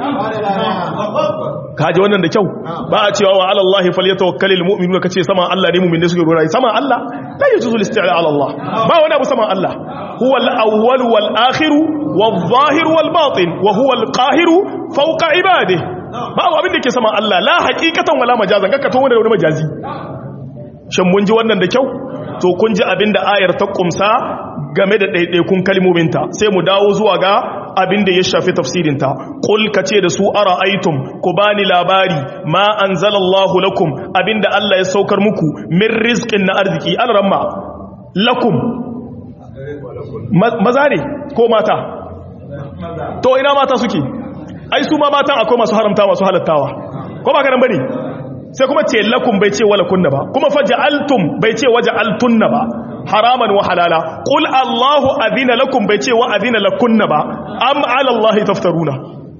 kaji wannan da kyau ba a cewa wa alallahi falyatawakkalul mu'minuna kace sama Allah ne mu'min ne suke rora sama Allah la yajuzu al-isti'la ala Allah ba wani abu sama Allah huwa al-awwal wal akhir wal zahir wal batin wa huwa al-qahir fawqa ibadihi ba abin da ke sama Allah la haqiqatan wala majazan kaka to wani majazi shin mun ji wannan da kyau to kun ji abin da ayar ta kumsa game da ɗaiɗaikun kalmominta sai mu dawo zuwa ga abin da ya shafi tafsirinta ƙul ka ce da su ara aitum ku bani labari ma an zalallahu lakum abin da Allah ya saukar muku min rizkin na arziki alaramma lakum maza ne ko mata to ina mata suke ai su ma matan akwai masu haramta masu halattawa ko ba ka nan bane sai kuma ce lakum bai ce wala kunna ba kuma faja'altum bai ce waja'altunna ba haraman wa halala qul allahu adina lakum bai ce wa adina lakunna ba am ala allahi taftaruna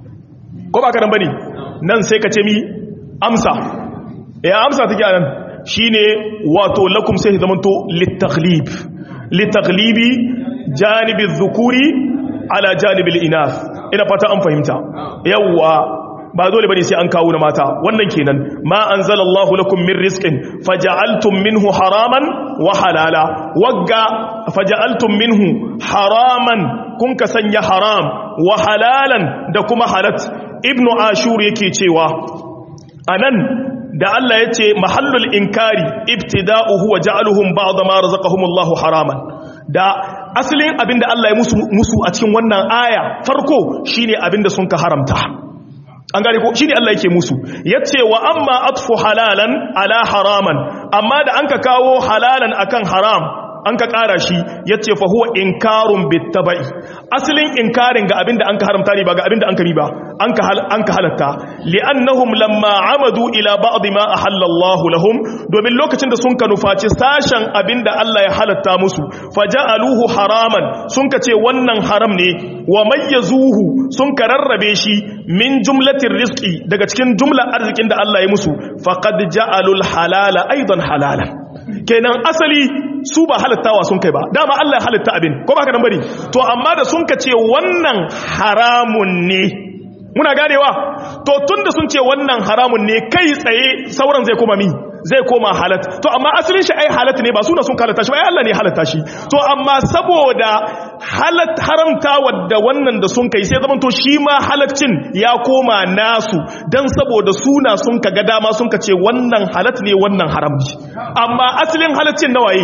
ko ba karan bane nan sai ka ce mi amsa ya amsa take anan shine wato lakum sai zamanto litaghlib litaghlibi janibi dhukuri ala janibi inath ina fata an fahimta yawa ba dole bane sai an kawo na mata wannan kenan ma anzalallahu lakum min rizqin faja'altum minhu haraman wa halala wagga faja'altum minhu haraman kun ka sanya haram wa halalan da kuma halat ibnu ashur yake cewa anan da Allah yace mahallul inkari ibtida'uhu wa ja'aluhum ba'd ma razaqahumullahu haraman da asalin abinda Allah ya musu musu a cikin wannan aya farko shine abinda sun ka haramta an gane ko shine Allah yake musu yace wa amma atfu halalan ala haraman amma da anka kawo halalan akan haram an ka ƙara shi ya ce fa huwa inkarun bittaba'i asalin inkarin ga abinda an ka haramta ne ba ga abinda an ka ba an ka halatta li'annahum lamma amadu ila ba'd ma ahalla Allah lahum domin lokacin da sun ka nufaci sashen abinda Allah ya halatta musu faja'aluhu haraman sun ka ce wannan haram ne wa mayyazuhu sun ka rarrabe shi min jumlatir rizqi daga cikin jumlar arzikin da Allah ya musu faqad ja'alul halala aidan halalan kenan asali su ba halittawa sun kai ba dama Allah ya halitta abin ko ba ka nan bari to amma da sun ka ce wannan haramun ne muna ganewa to tunda sun ce wannan haramun ne kai tsaye sauran zai koma mi zai koma halat to amma asalin shi ai halat ne ba suna sun halatta shi ba ai Allah ne halatta shi to amma saboda halat haramta wadda wannan da sun kai sai zaman to shi ma halaccin ya koma nasu dan saboda suna sun ka ga dama sun ka ce wannan halat ne wannan haram ne amma asalin halaccin nawaye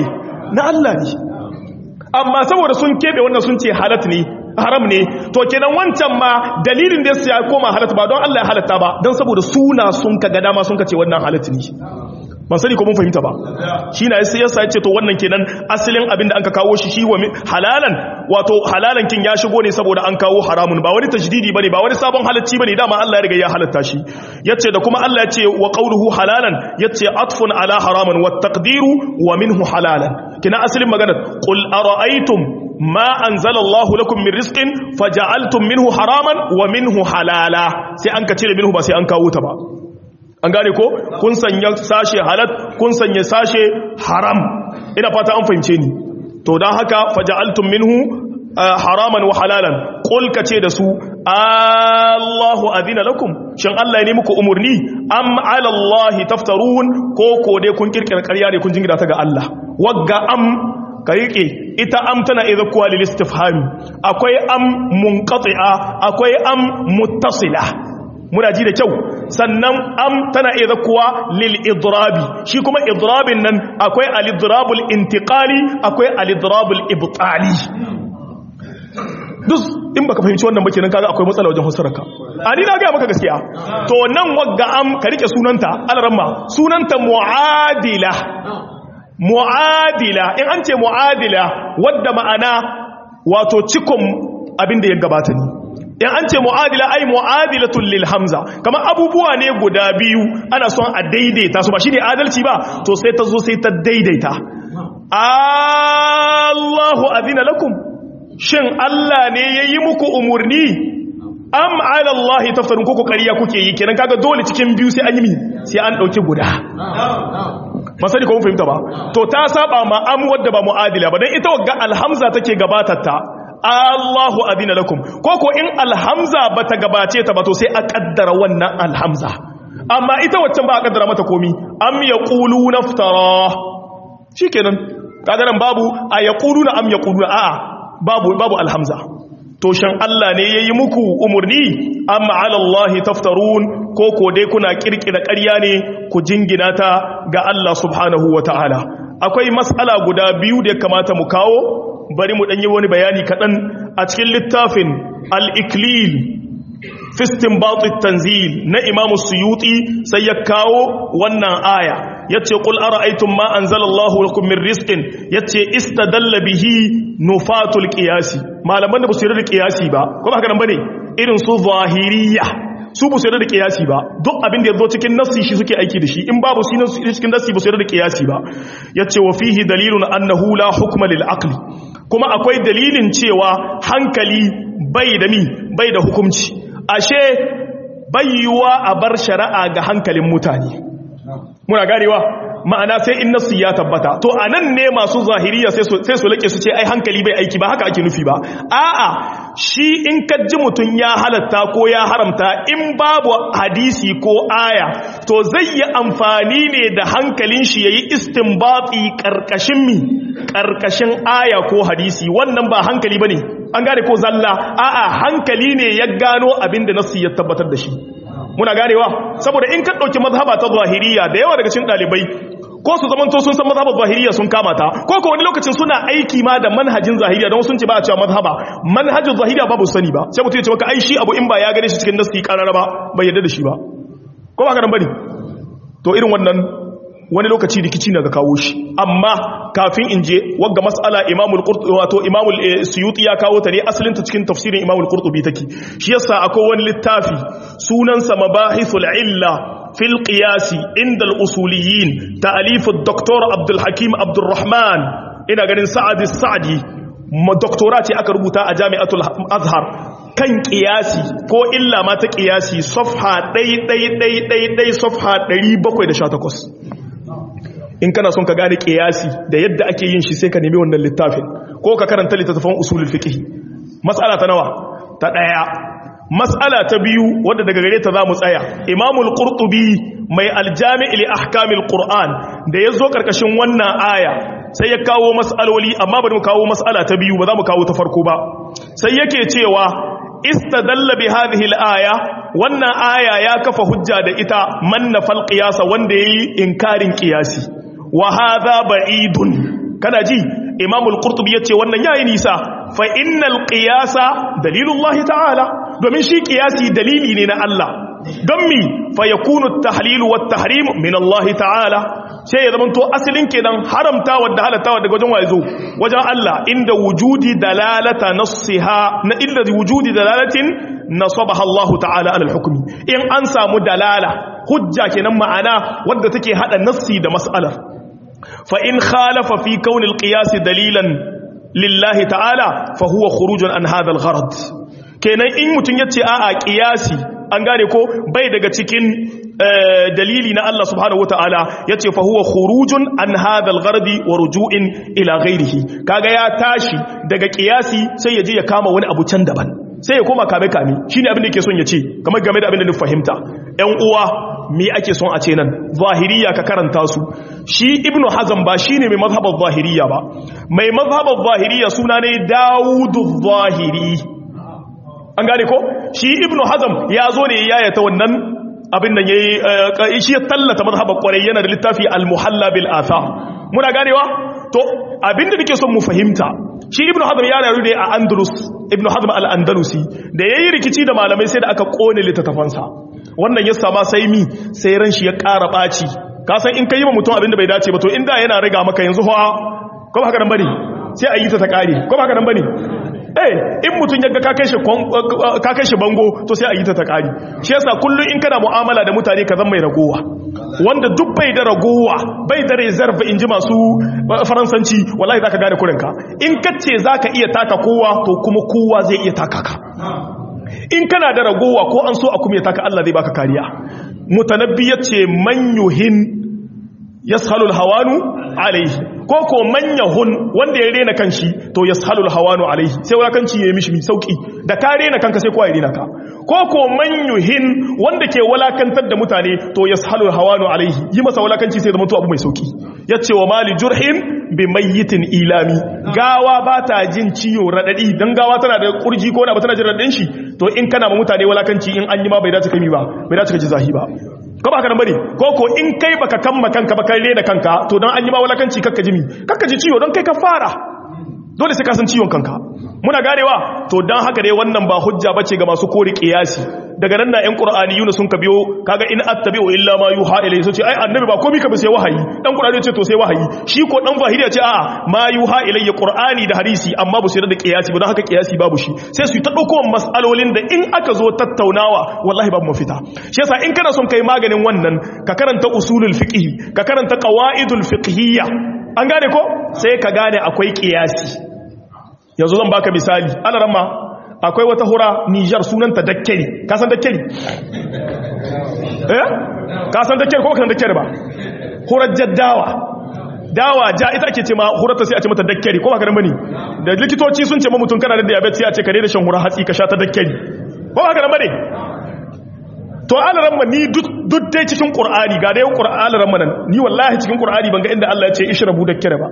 na Allah ne amma saboda sun kebe wannan sun ce halat ne haram ne to kenan wancan ma dalilin da ya koma halatta ba don Allah ya halatta ba don saboda suna sun ka ga dama sun ka ce wannan halatta ne ban sani ko mun fahimta ba shi na sai yasa ya ce to wannan kenan asalin abin da an ka kawo shi shi wa halalan wato halalan kin ya shigo ne saboda an kawo haramun ba wani tajdidi bane ba wani sabon halacci bane dama Allah ya riga ya halatta shi yace da kuma Allah ya ce wa qawluhu halalan yace atfun ala haraman wat taqdiru wa minhu halalan kina asalin magana qul ara'aytum ma anzala Allahu lakum min rizqin faja'altum minhu haraman wa minhu halala sai an ka cire minhu ba sai an kawo ta ba an gane ko kun sanya sashe halat kun sanya sashe haram ina fata an fahimce ni to dan haka faja'altum minhu haraman wa halalan qul kace da su Allahu adina lakum shin Allah ne muku umurni am ala Allah taftarun ko ko dai kun kirkira ƙarya ne kun jingira ta ga Allah wagga am ka riƙe ita am tana iya zakuwa lil istifhami akwai am munqati'a akwai am muttasila muna ji da kyau sannan am tana iya zakuwa lil idrabi shi kuma idrabin nan akwai al idrabul intiqali akwai al idrabul ibtali duk in baka fahimci wannan ba kenan kaga akwai matsala wajen fassararka a ni na ga maka gaskiya to nan wagga am ka rike sunanta alramma sunanta muadila mu'adila in an ce mu'adila wadda ma'ana wato cikon abin da ya gabata ne in an ce mu'adila ai mu'adilatul lil hamza kamar abubuwa ne guda biyu ana son a daidaita su ba shine adalci ba to sai ta zo sai ta daidaita Allahu azina lakum shin Allah ne yayi muku umurni am ala Allah tafsirun kuku ƙarya kuke yi kenan kaga dole cikin biyu sai an yi mi sai an dauki guda masani ko mun fahimta ba to ta saba ma am wadda ba muadila ba dan ita wagga alhamza take gabatar ta Allahu adina lakum ko ko in alhamza bata gabace ta ba to sai a kaddara wannan alhamza amma ita waccan ba a kaddara mata komi am yaquluna naftara shikenan kaga nan babu a yaquluna am yaquluna a'a babu babu alhamza to shan Allah ne yayi muku umurni amma ala Allah taftarun ko ko dai kuna kirkira ƙarya ne ku jingina ta ga Allah subhanahu wataala akwai mas'ala guda biyu da ya kamata mu kawo bari mu dan yi wani bayani kadan a cikin littafin al-iklil fi istinbat at-tanzil na Imam Suyuti sai ya kawo wannan aya yace qul ara'aytum ma anzalallahu lakum min rizqin yace istadalla bihi nufatul qiyasi malaman da ba su yarda da qiyasi ba ko ba haka nan bane irin su zahiriya su ba su yarda da qiyasi ba duk abin da yazo cikin nassi shi suke aiki da shi in babu shi cikin nassi ba su yarda da qiyasi ba yace wa fihi dalilun annahu la hukma lil aqli kuma akwai dalilin cewa hankali bai da mi bai da hukunci ashe bayyuwa a bar shari'a ga hankalin mutane muna ganewa ma'ana sai in nasu ya tabbata to anan ne masu zahiriya sai su sai su lake su ce ai hankali bai aiki ba haka ake nufi ba a'a shi in ka ji mutun ya halatta ko ya haramta in babu hadisi ko aya to zai yi amfani ne da hankalin shi yayi istinbati karkashin mi karkashin aya ko hadisi wannan ba hankali bane an gane ko zalla a'a hankali ne ya gano abinda nasu ya tabbatar da shi muna ganewa saboda in ka ɗauki mazhaba ta zahiriya da yawa daga cikin ɗalibai ko su zamanto sun san mazhabar zahiriya sun kama ta ko ko wani lokacin suna aiki ma da manhajin zahiriya don sun ce ba a cewa mazhaba manhajin zahiriya babu sani ba sai mutum ya ce maka ai shi abu in ba ya gane shi cikin nasi karara ba bai yarda da shi ba ko ba ka nan bane to irin wannan wani lokaci rikici na ga kawo shi amma kafin in je wagga mas'ala imamul qurtubi wato imamul suyuti ya kawo ta ne asalin ta cikin tafsirin imamul qurtubi take shi yasa akwai wani littafi sunan sa mabahithul illa fil qiyas inda al usuliyin ta'alif ad-doktor abdul hakim abdurrahman ina ganin sa'ad as-sa'di doktora ce aka rubuta a jami'atul azhar kan kiyasi ko illa ma ta kiyasi safha ɗai ɗai ɗai ɗai ɗai safha 718 in kana son ka gane kiyasi da yadda ake yin shi sai ka nemi wannan littafin ko ka karanta littattafan usulul fiqh mas'ala ta nawa ta daya mas'ala ta biyu wadda daga gare ta zamu tsaya imamul qurtubi mai aljami' li ahkamil qur'an da yazo karkashin wannan aya sai ya kawo mas'aloli amma bari mu kawo mas'ala ta biyu ba za mu kawo ta farko ba sai yake cewa istadalla bi hadhihi al-aya wannan aya ya kafa hujja da ita man nafal qiyasa wanda yayi inkarin qiyasi wa hadha ba'idun kana ji imamul qurtubi yace wannan yayi nisa fa innal qiyasa dalilullahi ta'ala domin shi qiyasi dalili ne na Allah don mi fa yakunu at-tahlil wa at-tahrim min Allah ta'ala sai ya zamanto asalin kenan haramta wadda halatta daga wajen wazo wajen Allah inda wujudi dalalata nassiha na illa wujudi dalalatin nasabaha Allah ta'ala ala al-hukmi in an samu dalala hujja kenan ma'ana wadda take hada nassi da mas'alar fa in khalafa fi kawn al-qiyas dalilan lillahi ta'ala fa huwa khurujun an hadha al-gharad kenan in mutun yace a'a qiyasi an gane ko bai daga cikin dalili na Allah subhanahu wataala yace fa huwa khurujun an hadha al-ghardi wa ruju'in ila ghayrihi kaga ya tashi daga qiyasi sai ya je ya kama wani abu can daban sai ya koma kame kame shine abin da yake son ya ce kamar game da abin da ni fahimta ƴan uwa me ake son a ce nan zahiriya ka karanta su shi ibnu hazm ba shine mai mazhabar zahiriya ba mai mazhabar zahiriya suna ne dawudu zahiri an gane ko shi ibnu hazm ya zo ne ya yata wannan abin da yayi shi ya tallata mazhabar kwarai yana da littafi al-muhalla bil athar muna ganewa to abinda nake son mu fahimta shi ibnu hazm ya rayu ne a andalus ibnu hazm al-andalusi da yayi rikici da malamai sai da aka kone littattafansa wannan ya sama sai mi sai ran shi ya ƙara ɓaci ka san in ka yi ma mutum abin da bai dace ba to inda yana riga maka yanzu fa ko ba haka nan bane sai a yi ta ta ƙare ko ba haka nan bane eh in mutum ya ga ka kai shi bango to sai a yi ta ta ƙare shi yasa kullum in kana mu'amala da mutane ka zama mai ragowa wanda duk bai da ragowa bai da reserve in ji masu faransanci wallahi zaka gane kurinka in kace zaka iya taka kowa to kuma kowa zai iya taka ka in kana da ragowa ko an so a kuma ya taka Allah zai baka kariya mutanabbi yace man yuhin yashalul hawanu alaihi ko ko man yahun wanda ya rena kanshi to yashalul hawanu alaihi sai wulakanci yayi mishi sauki da ka rena kanka sai kowa ya rena ka ko ko man yuhin wanda ke walakantar da mutane to yashalul hawanu alaihi yi masa walakanci sai zama to abu mai sauki yace wa mali jurhin bi mayyitin ilami gawa ba ta jin ciwo radadi dan gawa tana da kurji ko da ba tana jin radadin shi to in kana ma mutane walakanci in an yi ma bai dace kai ba bai dace ka ji zahi ba ko ba ka nan bane ko ko in kai baka kamma kanka ba kai rena kanka to dan an yi ma walakanci kakka ji mi kakka ji ciwo don kai ka fara dole sai ka san ciwon kanka muna ganewa to dan haka dai wannan ba hujja bace ga masu kori qiyasi daga nan na ƴan qur'aniyuna sun ka biyo kaga in attabi'u illa ma yuha ilayhi so ce ai annabi ba komai ka bi sai wahayi dan qur'ani ce to sai wahayi shi ko dan zahiri ya ce a'a ma yuha ilayya qur'ani da hadisi amma ba su yarda da qiyasi ba dan haka qiyasi babu shi sai su ta dauko mas'alolin da in aka zo tattaunawa wallahi babu mafita shi yasa in kana son kai maganin wannan ka karanta usulul fiqh ka karanta qawaidul fiqhiyya an gane ko sai ka gane akwai qiyasi yanzu zan baka misali alaramma akwai wata hura Nijar sunanta dakkeli ka san dakkeli eh ka san dakkeli ko ka san dakkeli ba hurar jaddawa dawa ja ita ake ce ma hurarta sai a ce mata dakkeli ko ba ka dan bane da likitoci sun ce ma mutum kana da diabetes sai a ce ka daina shan hura hatsi ka sha ta dakkeli ko ba ka dan bane to alaramma ni duk dai cikin qur'ani ga dai qur'ani alaramma nan ni wallahi cikin qur'ani ban ga inda Allah ya ce ishrabu dakkeli ba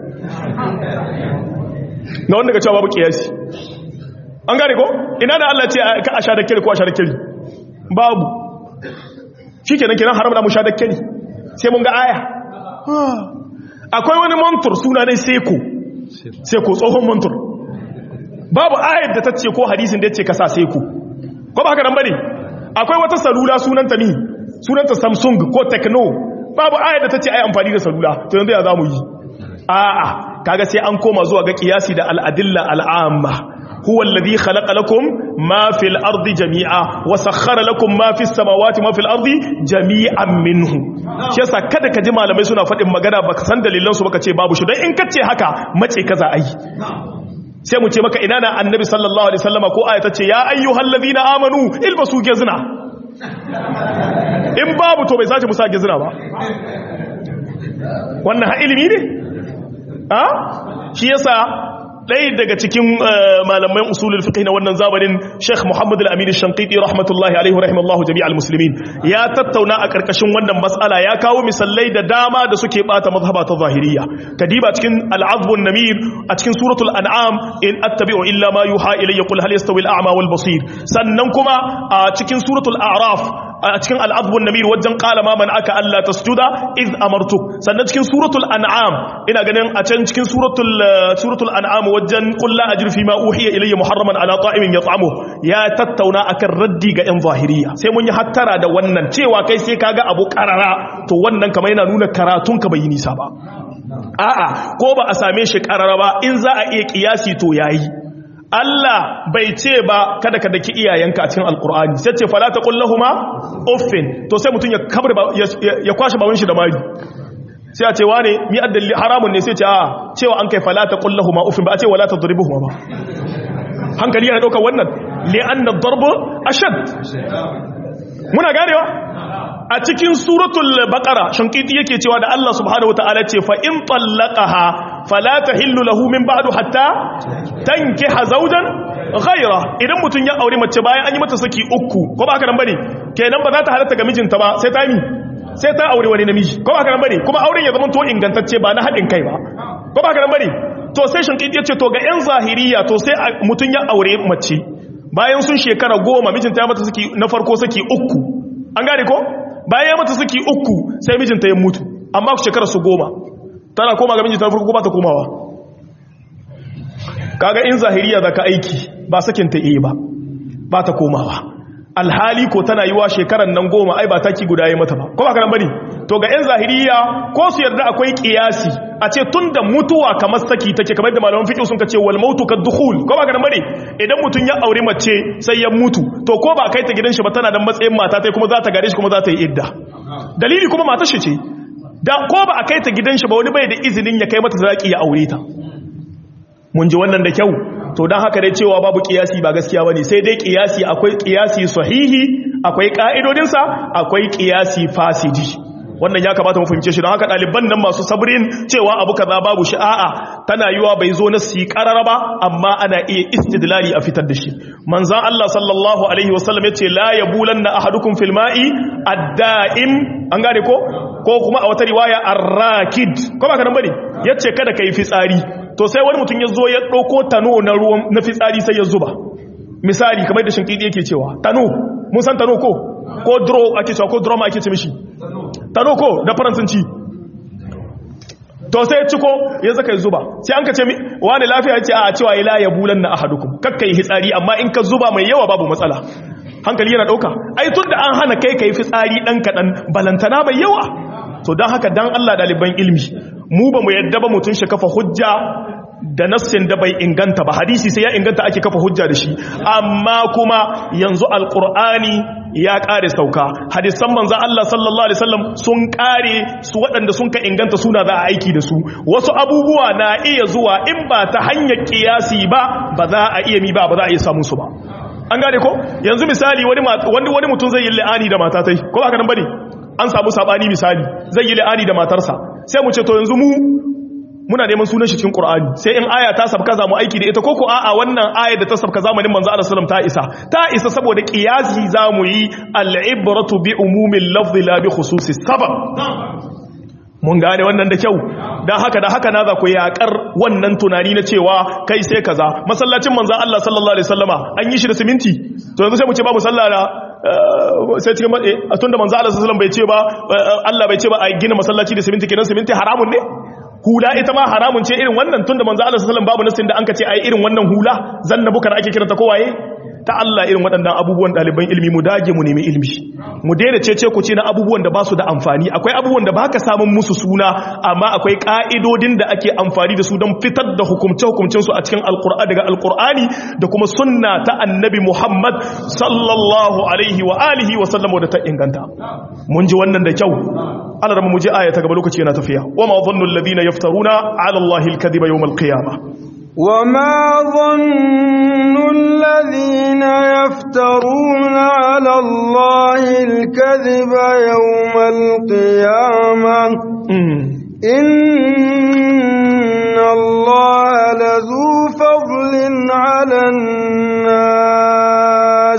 na wanda ga cewa babu kiyasi an gane ko ina da Allah ce ka a sha da kiri ko a sha da kiri babu shi kenan kenan haram da mu sha da kiri sai mun ga aya akwai wani mantur suna ne seko seko tsohon mantur babu ayar da ta ce ko hadisin da ya ce ka sa seko ko ba haka nan bane akwai wata salula sunanta ni sunanta samsung ko techno babu ayar da ta ce ai amfani da salula to yanzu ya za mu yi a'a kaga sai an koma zuwa ga kiyasi da al'adilla al'amma huwa alladhi khalaqa lakum ma fil ardi jami'a wa sakhkhara lakum ma fis samawati ma fil ardi jami'an minhu shi yasa kada ka ji malamai suna faɗin magana baka san dalilan su baka ce babu shi dan in kace haka mace kaza ai sai mu ce maka ina na annabi sallallahu alaihi wasallama ko aya tace ya ayyuhallazina amanu ilbasu gizna in babu to bai sace musa gizna ba wannan ha ilimi ne a shi yasa ɗaya daga cikin malaman usulul fiqh na wannan zamanin Sheikh Muhammad Al-Amin Shanqiti rahmatullahi alaihi rahimallahu jami'al muslimin ya tattauna a karkashin wannan mas'ala ya kawo misalai da dama da suke bata mazhaba ta zahiriyya kadiba cikin al-azb namir a cikin suratul an'am in attabi'u illa ma yuha ilayya qul hal yastawi al-a'ma wal basir sannan kuma a cikin suratul a'raf a cikin al'adbun namir wajen qala ma man aka Allah tasjuda iz amartu sannan cikin suratul an'am ina ganin a can cikin suratul suratul an'am wajen qul la ajru fi ma uhiya ilayya muharraman ala ta'imin yat'amu ya tattauna akan raddi ga yan zahiriya sai mun yi hattara da wannan cewa kai sai kaga abu karara to wannan kamar yana nuna karatun ka bai yi nisa ba a'a ko ba a same shi karara ba in za a iya kiyasi to yayi Allah bai ce ba kada ka daki iyayenka a cikin alkur'ani sai ce fala taqul lahumu uffin to sai mutun ya kabar ya kwashi bawon shi da mari sai a ce wane mi addalli haramun ne sai ce a cewa an kai fala taqul lahumu uffin ba a ce wala tadribuhuma ba hankali yana daukar wannan li anna ad-darbu ashad muna ganewa a cikin suratul baqara shankiti yake cewa da Allah subhanahu wataala ce fa in tallaqaha fala tahillu lahu min ba'du hatta tankiha zawjan ghayra idan mutun ya aure mace bayan an yi mata saki uku ko ba haka nan bane kenan ba za ta halatta ga mijinta ba sai ta yi sai ta aure wani namiji ko ba haka nan bane kuma auren ya zama to ingantacce ba na hadin kai ba ko ba haka nan bane to sai shankiti yace to ga yan zahiriya to sai mutun ya aure mace bayan sun shekara goma mijinta ya mata saki na farko saki uku an gane ko bayan ya mata saki uku sai mijinta ya mutu amma ku shekara su goma tana koma ga mijinta farko ba ta komawa kaga in zahiriya zaka aiki ba sakin ta iya ba ba ta komawa alhali ko tana yiwa shekaran nan goma ai ba taki guda yi mata ba ko ba kana bane to ga yan zahiriya ko su yarda akwai kiyasi a ce tunda mutuwa kamar saki take kamar da malaman fiqh sun kace wal mautu kaddukhul ko ba kana bane idan mutun ya aure mace sai ya mutu to ko ba kai ta gidan shi ba tana da matsayin mata tai kuma za ta gare shi kuma za ta yi idda dalili kuma matar shi ce da ko ba a kai ta gidan shi ba wani bai da izinin ya kai mata zaki ya aure ta mun ji wannan da kyau to don haka dai cewa babu kiyasi ba gaskiya bane sai dai kiyasi akwai kiyasi sahihi akwai ka'idodinsa akwai kiyasi fasidi wannan ya kamata mu fahimce shi don haka ɗaliban nan masu sabrin cewa abu kaza babu shi a'a tana yiwa bai zo na si karara ba amma ana iya istidlali a fitar da shi manzan Allah sallallahu alaihi wasallam yace la yabulanna ahadukum fil ma'i ad-da'im an gane ko ko kuma a wata riwaya ar-rakid ko ba ka nan bane yace kada kai fitsari to sai wani mutum ya zo ya ɗauko tano na ruwan na fitsari sai ya zuba misali kamar da shinkidi yake cewa tano mun san tano ko ko dro ake cewa ko drama ake ce mishi tano ko da faransanci to sai ya ciko ya zaka ya zuba sai an ka ce wani lafiya ce a cewa ila ya bulan na ahadukum kakkai hitsari amma in ka zuba mai yawa babu matsala hankali yana ɗauka ai tun da an hana kai kai fitsari ɗan kaɗan balantana mai yawa to don haka dan Allah ɗaliban ilmi mu ba mu yadda ba mutum shi kafa hujja da nassin da bai inganta ba hadisi sai ya inganta ake kafa hujja da shi amma kuma yanzu alkur'ani ya kare sauka hadisan manzan Allah sallallahu alaihi wasallam sun kare su waɗanda sun ka inganta suna za a aiki da su wasu abubuwa na iya zuwa in ba ta hanyar kiyasi ba ba za a iya mi ba ba za a iya samun su ba an gane ko yanzu misali wani wani mutum zai yi la'ani da matatai ko ba ka nan bane an samu sabani misali zai yi la'ani da matarsa sai mu ce to yanzu mu muna neman sunan shi cikin Qur'ani sai in aya ta sabka zamu aiki da ita koko a'a wannan aya da ta sabka zamanin manzo Allah sallallahu ta isa ta isa saboda qiyasi zamu yi al-ibratu bi umumil lafzi la bi khususi sabab mun gane wannan da kyau dan haka da haka na za ku yakar wannan tunani na cewa kai sai kaza masallacin manzo Allah sallallahu alaihi wasallama an yi shi da siminti to yanzu sai mu ce ba musallala sai cikin a tunda manzo Allah sallallahu alaihi wasallam bai ce ba Allah bai ce ba a gina masallaci da siminti kenan siminti haramun ne hula ita ma haramun ce irin wannan tunda manzo Allah sallallahu alaihi wasallam babu nasin da an kace ai irin wannan hula zanna bukar ake kiranta kowaye ta Allah irin waɗannan abubuwan ɗaliban ilmi mu dage mu nemi ilmi mu daina cece ku ce na abubuwan da ba su da amfani akwai abubuwan da baka samun musu suna amma akwai ka'idodin da ake amfani da su don fitar da hukumce hukumcen su a cikin alqur'ani daga alqur'ani da kuma sunna ta annabi Muhammad sallallahu alaihi wa alihi wa sallam da ta inganta mun ji wannan da kyau Allah mu ji aya ta gaba lokaci yana tafiya wa ma dhannu alladhina yaftaruna ala allahi alkadhiba yawm alqiyamah وما ظن الذين يفترون على الله الكذب يوم القيامة إن الله لذو فضل على الناس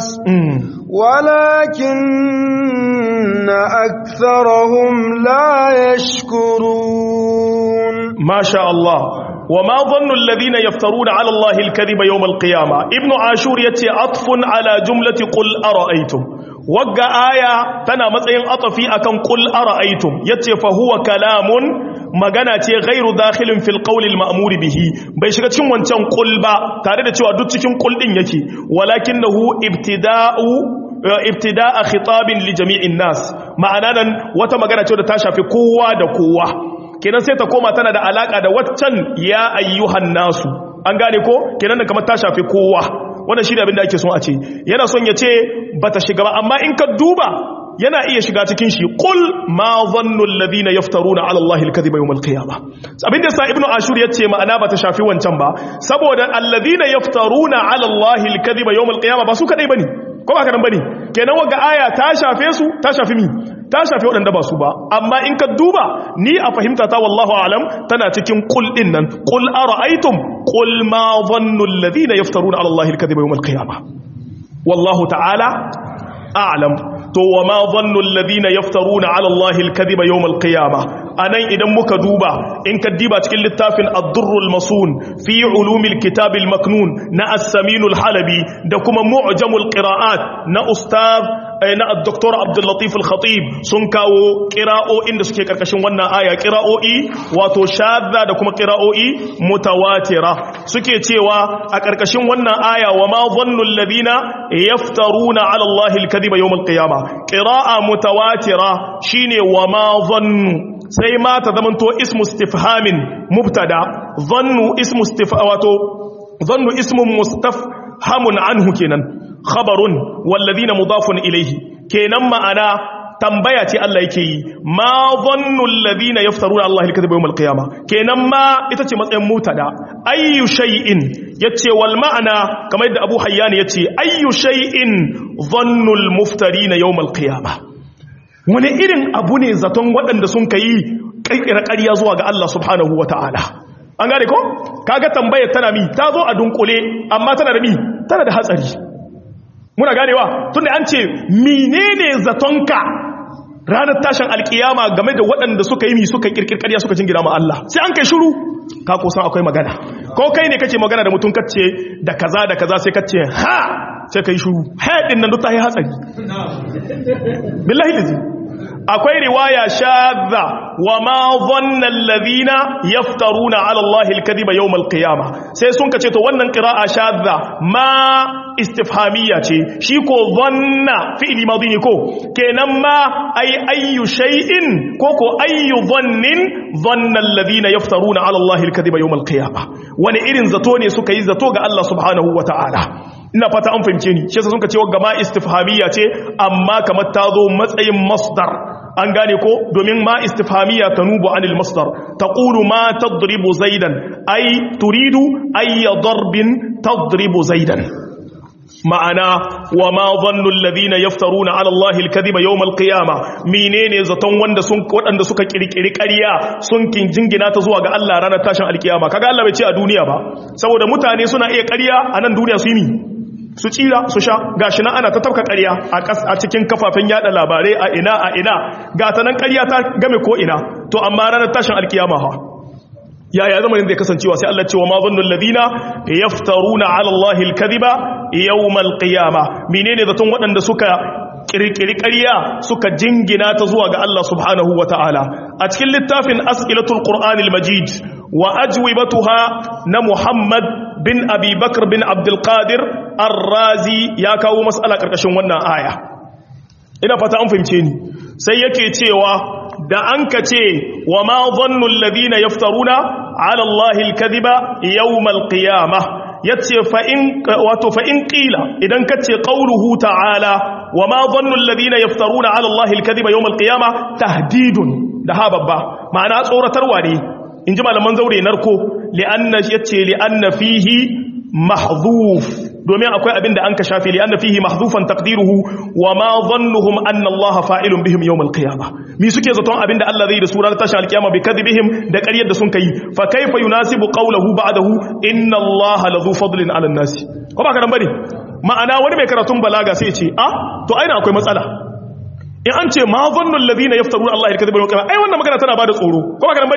ولكن أكثرهم لا يشكرون ما شاء الله wa ma dhannu alladhina yaftaruna ala allahi alkadhiba yawm alqiyama ibnu ashur yace atfun ala jumlati qul ara'aytum wagga aya tana matsayin atafi akan qul ara'aytum yace fa huwa kalamun magana ce ghairu dakhilin fil qawli al-ma'mur bihi bai shiga cikin wancan qul ba tare da cewa duk cikin qul din yake walakinahu ibtida'u ibtida'a khitabin li jami'in nas ma'ana nan wata magana ce da ta shafi kowa da kowa kenan sai ta koma tana da alaka da waccan ya ayyuhan nasu an gane ko kenan da kamar ta shafi kowa wannan shi ne abin da ake son a ce yana son ya ce bata shiga ba amma in ka duba yana iya shiga cikin shi qul ma dhannu alladhina yaftaruna ala allahi alkadhiba yawm alqiyamah abin da sa ibnu ashur yace ma'ana bata shafi wancan ba saboda alladhina yaftaruna ala allahi alkadhiba yawm alqiyamah ba su kadai bane ko ba kadan bane kenan waga aya ta shafe su ta shafi mi ta shafi wadanda ba su ba amma in ka duba ni a fahimta ta wallahu alam tana cikin qul din nan qul ara'aytum qul ma dhannu alladhina yaftaruna ala allahi alkadhiba yawm alqiyamah wallahu ta'ala a'lam to wa ma dhannu alladhina yaftaruna ala allahi alkadhiba yawm alqiyamah anan idan muka duba in ka diba cikin littafin ad-durrul masun fi ulumil kitab al-maknun na as-samin al-halabi da kuma mu'jamul qira'at na ustaz na ad-doktor Abdul Latif al-Khatib sun kawo qira'o'in da suke karkashin wannan aya qira'o'i wato shadda da kuma qira'o'i mutawatira suke cewa a karkashin wannan aya wa ma dhannu alladhina yaftaruna ala allahi al-kadhiba yawm al-qiyamah qira'a mutawatira shine wa ma dhannu sai ma ta zamanto ismu istifhamin mubtada dhannu ismu istifha wato dhannu ismu mustafhamun anhu kenan khabarun walladhina mudafun ilayhi kenan ma'ana tambaya ce Allah yake yi ma dhannu alladhina yaftaruna Allah al-kadhiba yawm al-qiyamah kenan ma ita ce matsayin mubtada ayyu shay'in yace wal ma'ana kamar yadda Abu Hayyan yace ayyu shay'in dhannu al-muftarina yawm al-qiyamah wani irin abu ne zaton waɗanda sun ka yi ƙirƙira ƙarya zuwa ga Allah subhanahu wa ta'ala an gane ko? kaga tambayar tana mi ta zo a dunkule amma tana da mi tana da hatsari muna ganewa tun da an ce menene zatonka ranar tashin alkiyama game da waɗanda suka yi mi suka ƙirƙir ƙarya suka jingina ma Allah sai an kai shiru ka kusan akwai magana ko kai ne kace magana da mutum kace da kaza da kaza sai kace ha sai kai shiru haɗin nan duk ta yi hatsari billahi lazi akwai riwaya shadda wa ma dhanna alladhina yaftaruna ala allahi alkadhiba yawm alqiyama sai sun kace to wannan qira'a shadda ma istifhamiyya ce shi ko dhanna fi'li madhi ne ko kenan ma ay ayyu shay'in ko ko ayyu dhannin dhanna alladhina yaftaruna ala allahi alkadhiba yawm alqiyama wani irin zato ne suka yi zato ga Allah subhanahu wataala ina fata an fahimce ni shi yasa sun kace wa ma istifhamiyya ce amma kamar ta zo matsayin masdar an gane ko domin ma istifhamiya tanubu anil masdar taqulu ma tadribu zaidan ay turidu ay darbin tadribu zaidan ma'ana wa ma dhannu alladhina yaftaruna ala allahi alkadhiba yawm alqiyama menene zaton wanda sun wadanda suka kirkiri ƙarya sun kin jingina ta zuwa ga Allah ranar tashin alkiyama kaga Allah bai ce a duniya ba saboda mutane suna iya ƙarya a nan duniya su yi su tsira su sha gashi nan ana ta tafka ƙarya a cikin kafafen yada labarai a ina a ina ga ta nan ƙarya ta game ko ina to amma ranar tashin alkiyama ha yaya zamanin zai kasancewa sai Allah cewa ma zannul ladina yaftaruna ala Allah alkadhiba yawmal qiyama menene zaton waɗanda suka kirkiri ƙarya suka jingina ta zuwa ga Allah subhanahu wataala a cikin littafin as'ilatul qur'anil majid wa ajwibatuha na Muhammad bin Abi Bakr bin Abdul Qadir Ar-Razi ya kawo mas'ala karkashin wannan aya ina fata an fahimce ni sai yake cewa da an ka ce wa ma dhannu alladhina yaftaruna ala allahi alkadhiba yawm alqiyamah yace fa in wato fa in qila idan kace qauluhu ta'ala wa ma dhannu alladhina yaftaruna ala allahi alkadhiba yawm alqiyamah tahdidun da ha babba ma'ana tsoratarwa ne inji malaman zaure narko li'anna yace li'anna fihi mahdhuf domin akwai abin da an ka shafe li anna fihi mahdhufan taqdiruhu wa ma dhannuhum anna Allah fa'ilun bihim yawm al-qiyamah mi suke zaton abin da Allah zai da surar tashin al-qiyama bi kadhibihim da ƙaryar da sun kai fa kaifa yunasibu qawluhu ba'dahu inna Allah ladhu fadlin 'ala an-nas ko ba karan bane ma'ana wani mai karatun balaga sai ya ce ah to aina akwai matsala in an ce ma dhannu alladhina yaftaruna Allah al-kadhiba yawm al-qiyamah ai wannan magana tana bada tsoro ko ba karan bane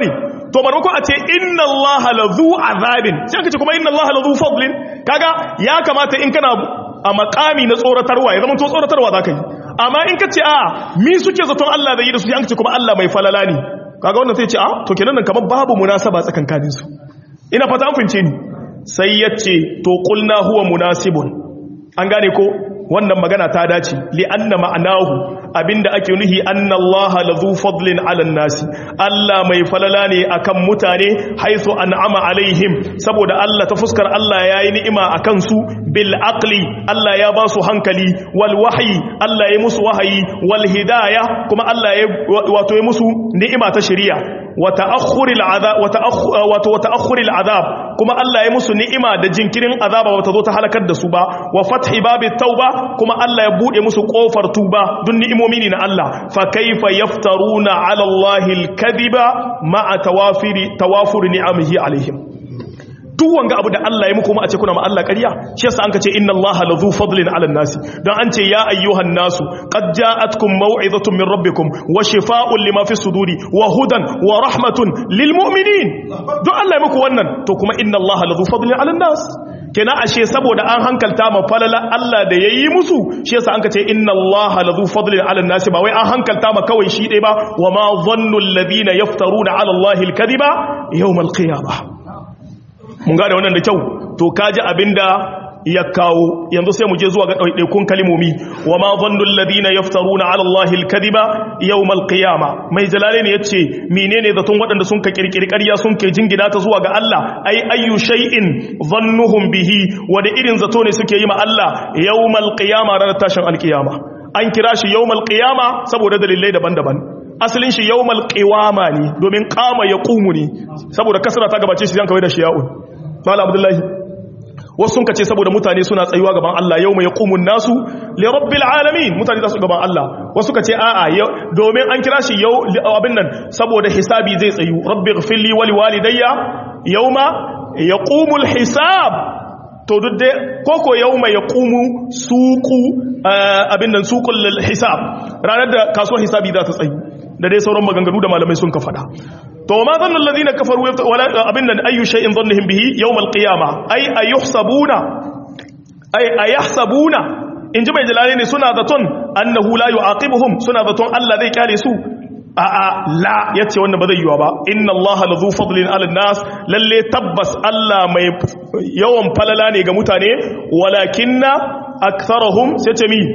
to marmako a ce inna Allah lazu azabin sai aka ce kuma inna Allah lazu fadlin kaga ya kamata in kana a makami na tsoratarwa ya zama to tsoratarwa zaka yi amma in ka ce a mi suke zaton Allah zai yi da su an ce kuma Allah mai falala ne kaga wannan sai ce a to kenan nan kamar babu munasaba tsakankanin su ina fata an fince ni sai ya ce to qulna huwa munasibun an gane ko wannan magana ta dace li anna ma'anahu abinda ake nuhi anna Allah lazu fadlin 'ala nasi Allah mai falala ne akan mutane haythu an'ama alaihim saboda Allah ta fuskar Allah yayi ni'ima akan su bil aqli Allah ya ba su hankali wal wahyi Allah ya musu wahayi wal hidayah kuma Allah ya wato ya musu ni'ima ta shari'a wa ta'akhkhuril azab wa ta'akhkhuril azab kuma Allah ya musu ni'ima da jinkirin azaba wata zo ta halakar da su ba wa fathi babit tauba kuma Allah ya bude musu kofar tuba dun ni'imomi ne na Allah fa kaifa yaftaruna ala Allahi al-kadhiba ma'a tawafiri tawafuri ni'amihi alaihim duk wanga abu da Allah ya muku ma a ce kuna ma Allah ƙarya shi yasa an ka ce inna Allaha lazu fadlin 'ala nasi dan an ce ya ayyuhan nasu qad ja'atkum maw'izatun min rabbikum wa shifaa'un lima fi suduri wa hudan wa rahmatun lil mu'minin duk Allah ya muku wannan to kuma inna Allaha lazu fadlin 'ala nas kenan ashe saboda an hankalta ma falala Allah da yayi musu shi yasa an ka ce inna Allaha lazu fadlin 'ala nas ba wai an hankalta ma kawai shi dai ba wa ma dhannu alladhina yaftaruna 'ala Allahi al-kadhiba yawm al-qiyamah mun gane wannan da kyau to kaji abinda ya kawo yanzu sai mu je zuwa ga ɗaiɗaikun kalimomi wa ma zannu alladhina yaftaruna ala allahi alkadiba yawm alqiyama mai jalalain yace menene zaton waɗanda sun ka kirkiri ƙarya sun ke jingina ta zuwa ga Allah ai ayyu shay'in zannuhum bihi wani irin zato ne suke yi ma Allah yawm alqiyama ranar tashin alqiyama an kira shi yawm alqiyama saboda dalilai daban-daban asalin shi yawmal qiwama ne domin qama yaqumu ne saboda kasra ta gabace shi zan kawai da shi ya'un mala abdullahi wasu sun kace saboda mutane suna tsayuwa gaban Allah yawma yaqumun nasu li rabbil alamin mutane za su gaban Allah wasu kace a'a domin an kira shi yau abin nan saboda hisabi zai tsayu rabbi ighfirli wa liwalidayya yawma yaqumul hisab to duk dai koko yawma yaqumu suqu abin nan suqul hisab ranar da kasuwar hisabi za ta tsayu da dai sauran maganganu da malamai sun ka fada to ma zanna allazina kafaru wala abin nan ayu shay'in dhannihim bihi yawm alqiyama ay ayuhsabuna ay ayahsabuna in ji bai jalale ne suna zaton annahu la yu'aqibuhum suna zaton Allah zai kyale su a a la yace wannan ba zai yiwa ba inna allaha lazu fadlin ala nas lalle tabbas Allah mai yawan falala ne ga mutane walakinna aktharuhum sai ce mi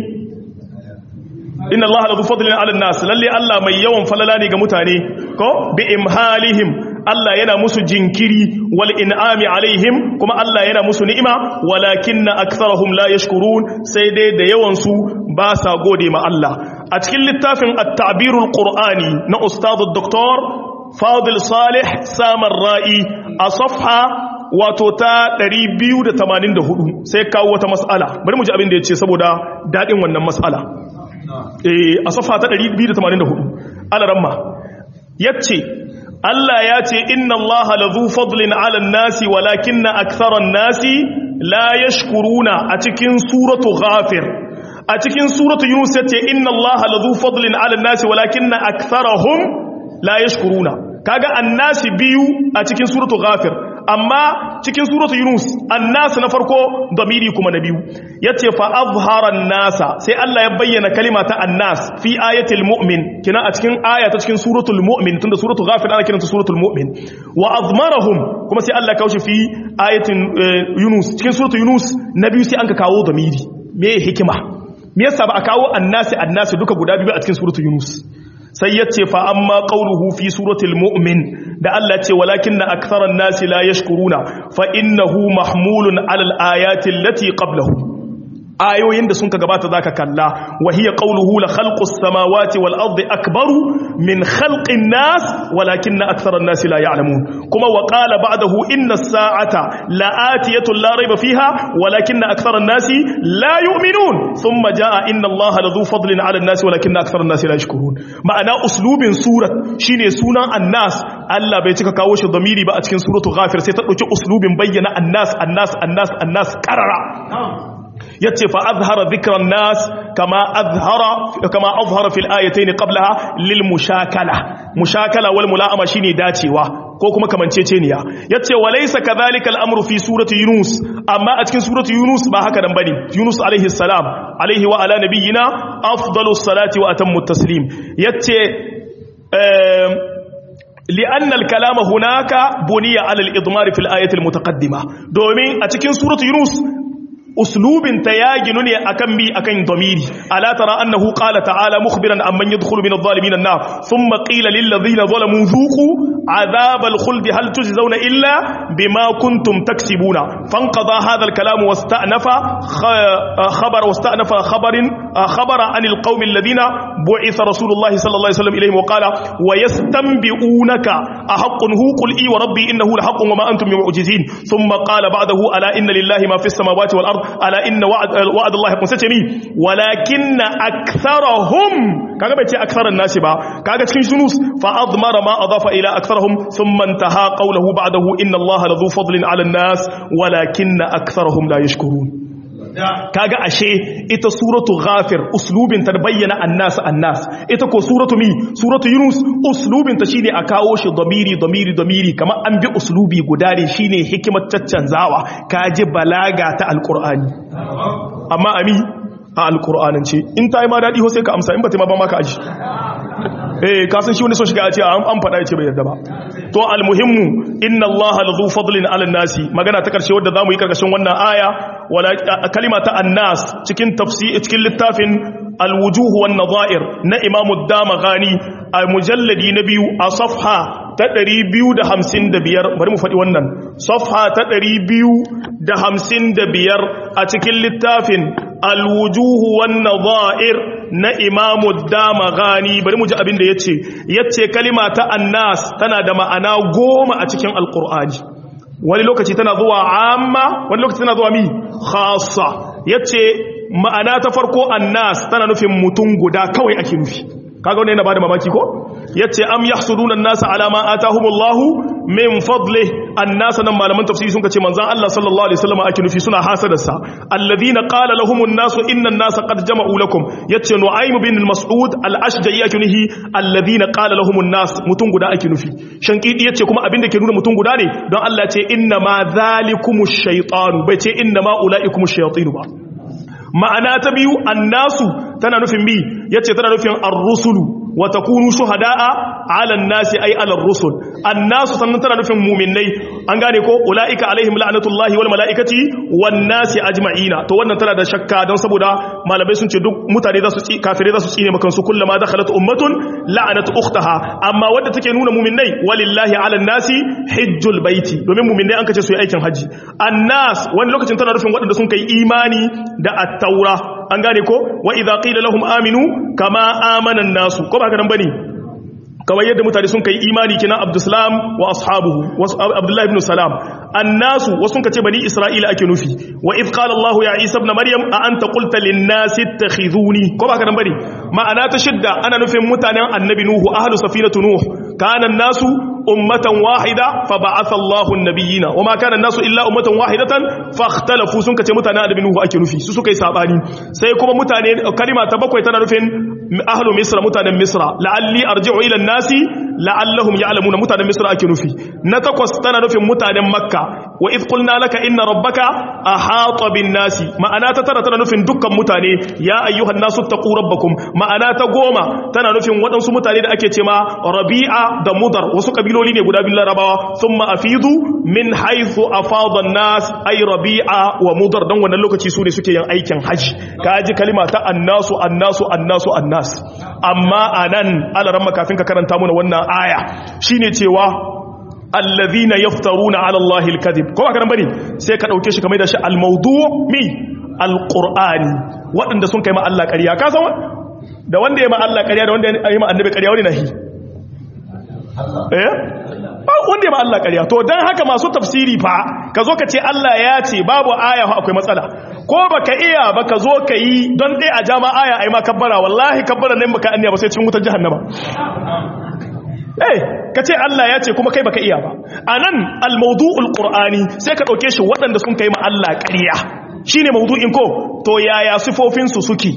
inna allaha lazu fadlin ala nas lalle Allah mai yawan falala ne ga mutane ko bi imhalihim Allah yana musu jinkiri wal in'ami alaihim kuma Allah yana musu ni'ima walakinna aktharuhum la yashkurun sai dai da yawan su ba sa gode ma Allah a cikin littafin at-ta'birul qur'ani na ustad dr Fadil Salih Samar Ra'i a safha wato ta 284 sai kawo wata mas'ala bari mu ji abin da yace saboda dadin wannan mas'ala a safa ta 284 alaramma yace Allah ya ce inna Allah lazu fadlin ala nasi walakinna aktharan nasi la yashkuruna a cikin suratu ghafir a cikin suratu yunus yace inna Allah lazu fadlin ala nasi walakinna aktharahum la yashkuruna kaga annasi biyu a cikin suratu ghafir amma cikin suratu yunus annas na farko damiri kuma na biyu yace fa azhara nasa sai Allah ya bayyana kalima ta annas fi ayatil mu'min kina a cikin aya ta cikin suratul mu'min tunda suratu ghafir ana kiranta suratul mu'min wa azmarahum kuma sai Allah ya kawo shi fi ayatin yunus cikin suratu yunus na biyu sai an ka kawo damiri me hikima me yasa ba a kawo annasi annasi duka guda biyu a cikin suratu yunus sai ya ce fa amma qauluhu fi suratul mu'min da Allah ce walakin na aktharan nasi la yashkuruna fa innahu mahmulun alal ayati allati qablahu ayoyin da sun ka gabata zaka kalla wa hiya qawluhu la khalqus samawati wal ardi akbaru min khalqin nas walakinna aktharan nas la ya'lamun kuma wa qala ba'dahu inna as-sa'ata la'atiyatun la rayba fiha walakinna aktharan nas la yu'minun thumma jaa inna allaha ladhu fadlin 'ala an-nas walakinna aktharan nas la yashkurun ma'ana uslubin surat shine sunan annas Allah bai cika kawo shi damiri ba a cikin suratu ghafir sai ta dauki uslubin bayyana annas annas annas annas qarara yace fa azhara dhikra nas kama azhara kama azhara fil ayatayn qablaha lil mushakala mushakala wal mula'ama shine dacewa ko kuma kamanceceniya yace walaysa kadhalika al-amru fi surati yunus amma a cikin surati yunus ba haka nan bane yunus alaihi salam alaihi wa ala nabiyyina afdalus salati wa atammu taslim yace لأن الكلام هناك بني على الإضمار في الآية المتقدمة دومين أتكين سورة يونس أسلوب تياجنني أكم بي أكن ضميري ألا ترى أنه قال تعالى مخبرا عن من يدخل من الظالمين النار ثم قيل للذين ظلموا ذوقوا عذاب الخلد هل تجزون إلا بما كنتم تكسبون فانقضى هذا الكلام واستأنف خبر واستأنف خبر خبر عن القوم الذين بعث رسول الله صلى الله عليه وسلم إليهم وقال ويستنبئونك أحق هو قل إي وربي إنه لحق وما أنتم معجزين ثم قال بعده ألا إن لله ما في السماوات والأرض ألا إن وعد, وعد الله يكون ستمي ولكن أكثرهم كما بيتي أكثر الناس با كما تكين سنوس فأضمر ما أضاف إلى أكثرهم ثم انتهى قوله بعده إن الله لذو فضل على الناس ولكن أكثرهم لا يشكرون kaga ashe ita suratu ghafir uslubin ta bayyana annas annas ita ko suratu mi suratu yunus uslubin ta shine a kawo shi damiri damiri damiri kamar an bi uslubi guda ne shine hikimar caccanzawa kaji balaga ta alqur'ani amma ami a alqur'anance in ta yi ma dadi ho sai ka amsa in ba ta ma ba maka aji eh ka san shi wani so shiga a ce an faɗa ya ce bai yarda ba to almuhimmu inna allaha lazu fadlin ala nasi magana ta karshe wadda zamu yi karkashin wannan aya wala kalima ta annas cikin tafsir cikin littafin alwujuh wan nadha'ir na imamu damaghani a mujalladi na biyu a safha ta 255 bari mu faɗi wannan safha ta 255 a cikin littafin alwujuhu wan nadha'ir na imamu damaghani bari mu ji abin da yace yace kalima ta annas tana da ma'ana goma a cikin alqur'ani wani lokaci tana zuwa amma wani lokaci tana zuwa mi khassa yace ma'ana ta farko annas tana nufin mutum guda kawai ake nufi kaga wannan yana bada mamaki ko yace am yahsuduna an-nasa ala ma atahumullahu min fadli an-nasa nan malaman tafsiri sun kace manzon Allah sallallahu alaihi wasallam ake nufi suna hasadarsa alladhina qala lahumun nasu inna an-nasa qad jama'u lakum yace nu'aym bin al-mas'ud al-ashja'i ake nufi alladhina qala lahumun nas mutum guda ake nufi shankidi yace kuma abinda ke nuna mutum guda ne don Allah ce inna ma zalikumush shaytanu bai ce inna ma ulaikumush shayatin ba ma'ana ta biyu annasu tana nufin bi yace tana nufin ar-rusulu wa takunu shuhada'a 'ala an-nasi ay 'ala ar-rusul annasu sannan tana nufin mu'minnai an gane ko ulaika alaihim la'natullahi wal mala'ikati wan nasi ajma'ina to wannan tana da shakka don saboda malamai sun ce duk mutane za su ci kafirai za su tsine makan su kullama dakhalat ummatun la'anat ukhtaha amma wanda take nuna mu'minnai walillahi 'ala an-nasi hajjul baiti domin mu'minnai an kace su yi aikin haji annas wani lokacin tana nufin waɗanda sun kai imani da at-taura an gane ko wa idza qila lahum aminu kama amana an-nasu ko ba haka nan bane kawai yadda mutane sun kai imani kina abdussalam wa ashabuhu abdullahi ibn salam annasu wasu kace bani isra'ila ake nufi wa idh qala allah ya isa ibn maryam a anta qulta lin nasi ittakhizuni ko ba haka nan bane ma'ana ta shidda ana nufin mutanen annabi nuhu ahlu safinatu nuh kana nasu ummatan wahida fa ba'atha Allahu an-nabiyina wama kana an-nasu illa ummatan wahidatan fakhtalafu sun kace mutanen annabi nuhu ake nufi su suka yi sabani sai kuma mutane kalima ta bakwai tana nufin ahlu misra mutanen misra la'alli arji'u ila an-nasi la'allahum ya'lamuna mutanen misra ake nufi na takwas tana nufin mutanen makka wa idh qulna laka inna rabbaka ahata bin nasi ma'ana ta tara tana nufin dukkan mutane ya ayyuhan nasu taqu rabbakum ma'ana ta goma tana nufin waɗansu mutane da ake cewa rabi'a da mudar wasu kabiloli ne guda biyu larabawa thumma afidu min haythu afada an-nas ay rabi'a wa mudar dan wannan lokaci su ne suke yin aikin haji kaji kalima ta annasu annasu annasu annas amma anan alaran kafin ka karanta mana wannan aya shine cewa allazina yaftaruna ala allahi alkadhib ko haka nan bane sai ka dauke shi kamar da shi almawdu' mi alqur'ani wadanda sun kai ma Allah ƙarya ka san da wanda ya ma Allah ƙarya da wanda ya ma annabi ƙarya wani nahi eh wanda ya ma Allah ƙarya to dan haka masu tafsiri fa ka zo ka ce Allah ya ce babu aya akwai matsala ko baka iya ba ka zo ka yi don dai a jama aya ai ma kabbara wallahi kabbara ne baka anniya ba sai cikin wutar jahannama eh ka ce Allah ya ce kuma kai baka iya ba anan al-mawdu'ul qur'ani sai ka dauke shi waɗanda sun kai ma Allah ƙarya shine mawdu'in ko to yaya sifofin su suke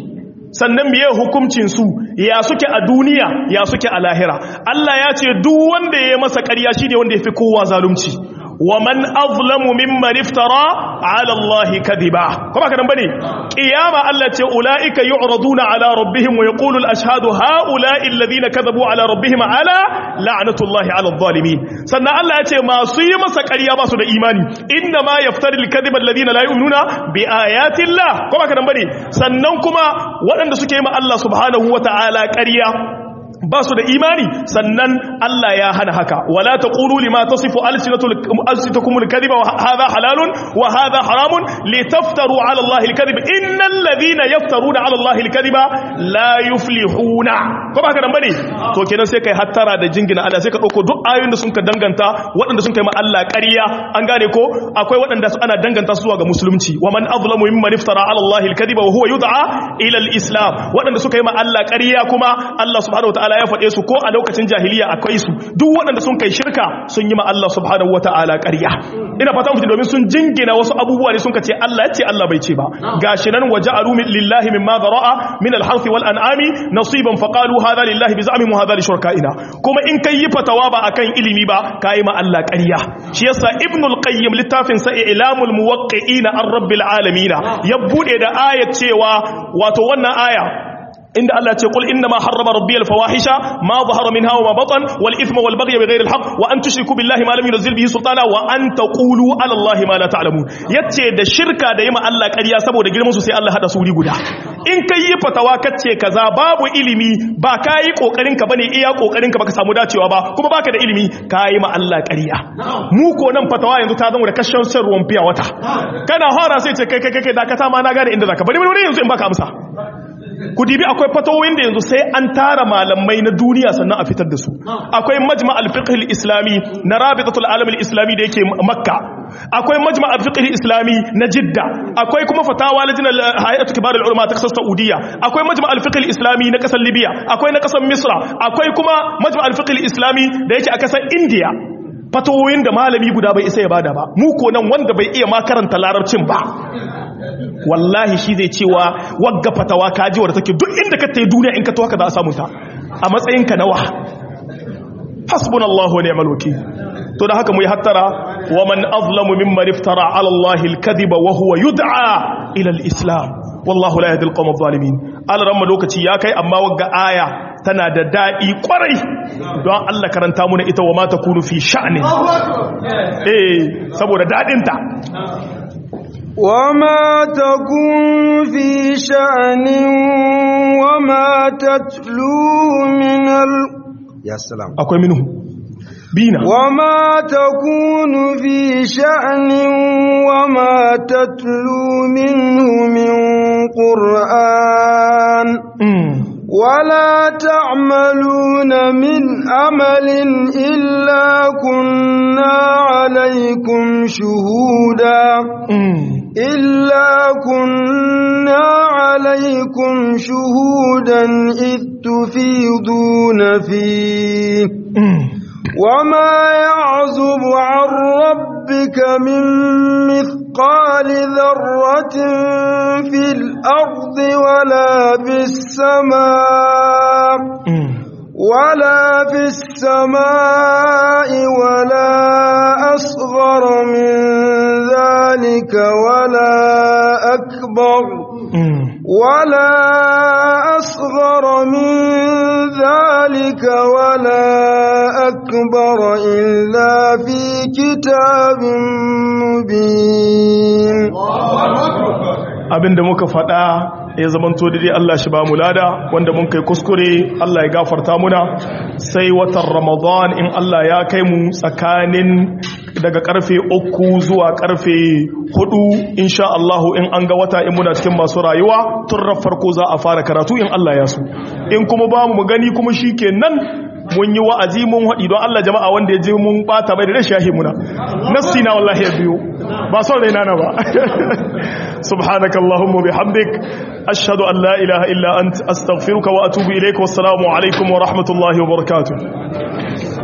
sannan miye hukuncin su ya suke a duniya ya suke a lahira Allah ya ce duk wanda ya masa ƙarya shine wanda yafi kowa zalunci wa man azlamu mimman iftara ala Allah kadiba kuma kadan bane kiyama Allah ce ulaika yu'raduna ala rabbihim wa yaqulu al-ashhadu haula'i alladhina kadhabu ala rabbihim ala la'natullahi ala adh-dhalimin sannan Allah ya ce masu yi masa ƙarya ba su da imani inna ma yaftari al-kadhiba alladhina la yu'minuna bi ayati Allah kuma kadan bane sannan kuma waɗanda suke yi ma Allah subhanahu wata'ala ƙarya ba su da imani sannan Allah ya hana haka wala taqulu lima tasifu alsinatukum alkadhiba wa hadha halalun wa hadha haramun litaftaru ala Allah alkadhiba innal ladhina yaftaruna ala Allah alkadhiba la yuflihuna ko ba ka dan bane to kenan sai kai hattara da jingina Allah sai ka dauko duk ayoyin da sun ka danganta waɗanda sun kai ma Allah ƙarya an gane ko akwai waɗanda ana danganta su zuwa ga musulunci wa man azlamu mimman iftara ala Allah alkadhiba wa huwa yud'a ila alislam waɗanda suka yi ma Allah ƙarya kuma Allah subhanahu wataala ya faɗe su ko a lokacin jahiliya akwai su duk waɗanda sun kai shirka sun yi ma Allah subhanahu wata'ala ƙarya ina fata mutum domin sun jingina wasu abubuwa ne sun ka ce Allah ya ce Allah bai ce ba gashi nan waja'alu lillahi mimma dhara'a min al-harth wal an'ami nasiban faqalu hadha lillahi bi za'mihim hadha li shurakaina kuma in kai yi fatawa ba akan ilimi ba kai ma Allah ƙarya shi yasa ibnul qayyim littafin sa ilamul muwaqqi'ina ar-rabbil alamin ya bude da ayat cewa wato wannan aya inda Allah ce kul inna ma harrama rabbiyal fawahisha ma zahara minha wa ma batan wal ithma wal baghy bighayri al haqq wa an tushriku billahi ma lam yunzil bihi sultana wa an taqulu ala allahi ma la ta'lamun yace da shirka da yima Allah ƙarya saboda girman su sai Allah hada su wuri guda in kai yi fatawa kace kaza babu ilimi ba kai kokarin ka bane iya kokarin ka baka samu dacewa ba kuma baka da ilimi kai ma Allah ƙarya mu ko nan fatawa yanzu ta zama da kashin shan ruwan fiya wata kana hora sai ce kai kai kai dakata ma na gane inda zaka bari bari yanzu in baka amsa ku dibi akwai fatawoyin da yanzu sai an tara malamai na duniya sannan a fitar da su akwai majma al-fiqh al-islami na rabitatul alam al-islami da yake makka akwai majma al-fiqh al-islami na jidda akwai kuma fatawa lajnal hay'atu kibar al-ulama ta kasar saudiya akwai majma al-fiqh al-islami na kasar libya akwai na kasar misra akwai kuma majma al-fiqh al-islami da yake a kasar india fatawoyin da malami guda bai isa ya bada ba mu ko nan wanda bai iya ma karanta larabcin ba wallahi shi zai cewa wagga fatawa kaji wadda take duk inda ka tayi duniya in ka to haka za a samu ta a matsayin ka nawa hasbunallahu wa ni'mal wakeel to da haka mu yi hattara wa man azlamu mimman iftara ala allahi al-kadhiba wa huwa yud'a ila al-islam wallahu la yahdi al-qawm adh-dhalimin alaramma lokaci ya kai amma wagga aya tana da daɗi ƙwarai don Allah karanta muna ita wa mata kunu fi sha'anin eh saboda daɗinta وما تكون في شأن وما تتلوه من ال... يا سلام akwai minhu bina وما تكون في شأن وما تتلو منه من قرآن ولا تعملون من عمل إلا كنا عليكم شهودا إلا كنا عليكم شهودا إذ تفيضون فيه وما يعزب عن ربك من مثقال ذرة في الأرض ولا في السماء ولا في السماء ولا أصغر من ذلك ولا أكبر ولا أصغر من ذلك ولا أكبر إلا في كتاب مبين abinda muka faɗa ya zamanto dai Allah shi ba mu lada wanda mun kai kuskure Allah ya gafarta muna sai watan Ramadan in Allah ya kai mu tsakanin daga karfe uku zuwa karfe hudu insha Allah in an ga wata in muna cikin masu rayuwa tun farko za a fara karatu in Allah ya so in kuma ba mu gani kuma shikenan mun yi wa'azi mun haɗi don Allah jama'a wanda ya je mun bata bai da rashin yahi muna nassi na wallahi ya biyo ba son raina na ba subhanakallahumma bihamdik ashhadu an la ilaha illa ant astaghfiruka wa atubu ilayka wassalamu alaikum wa rahmatullahi wa barakatuh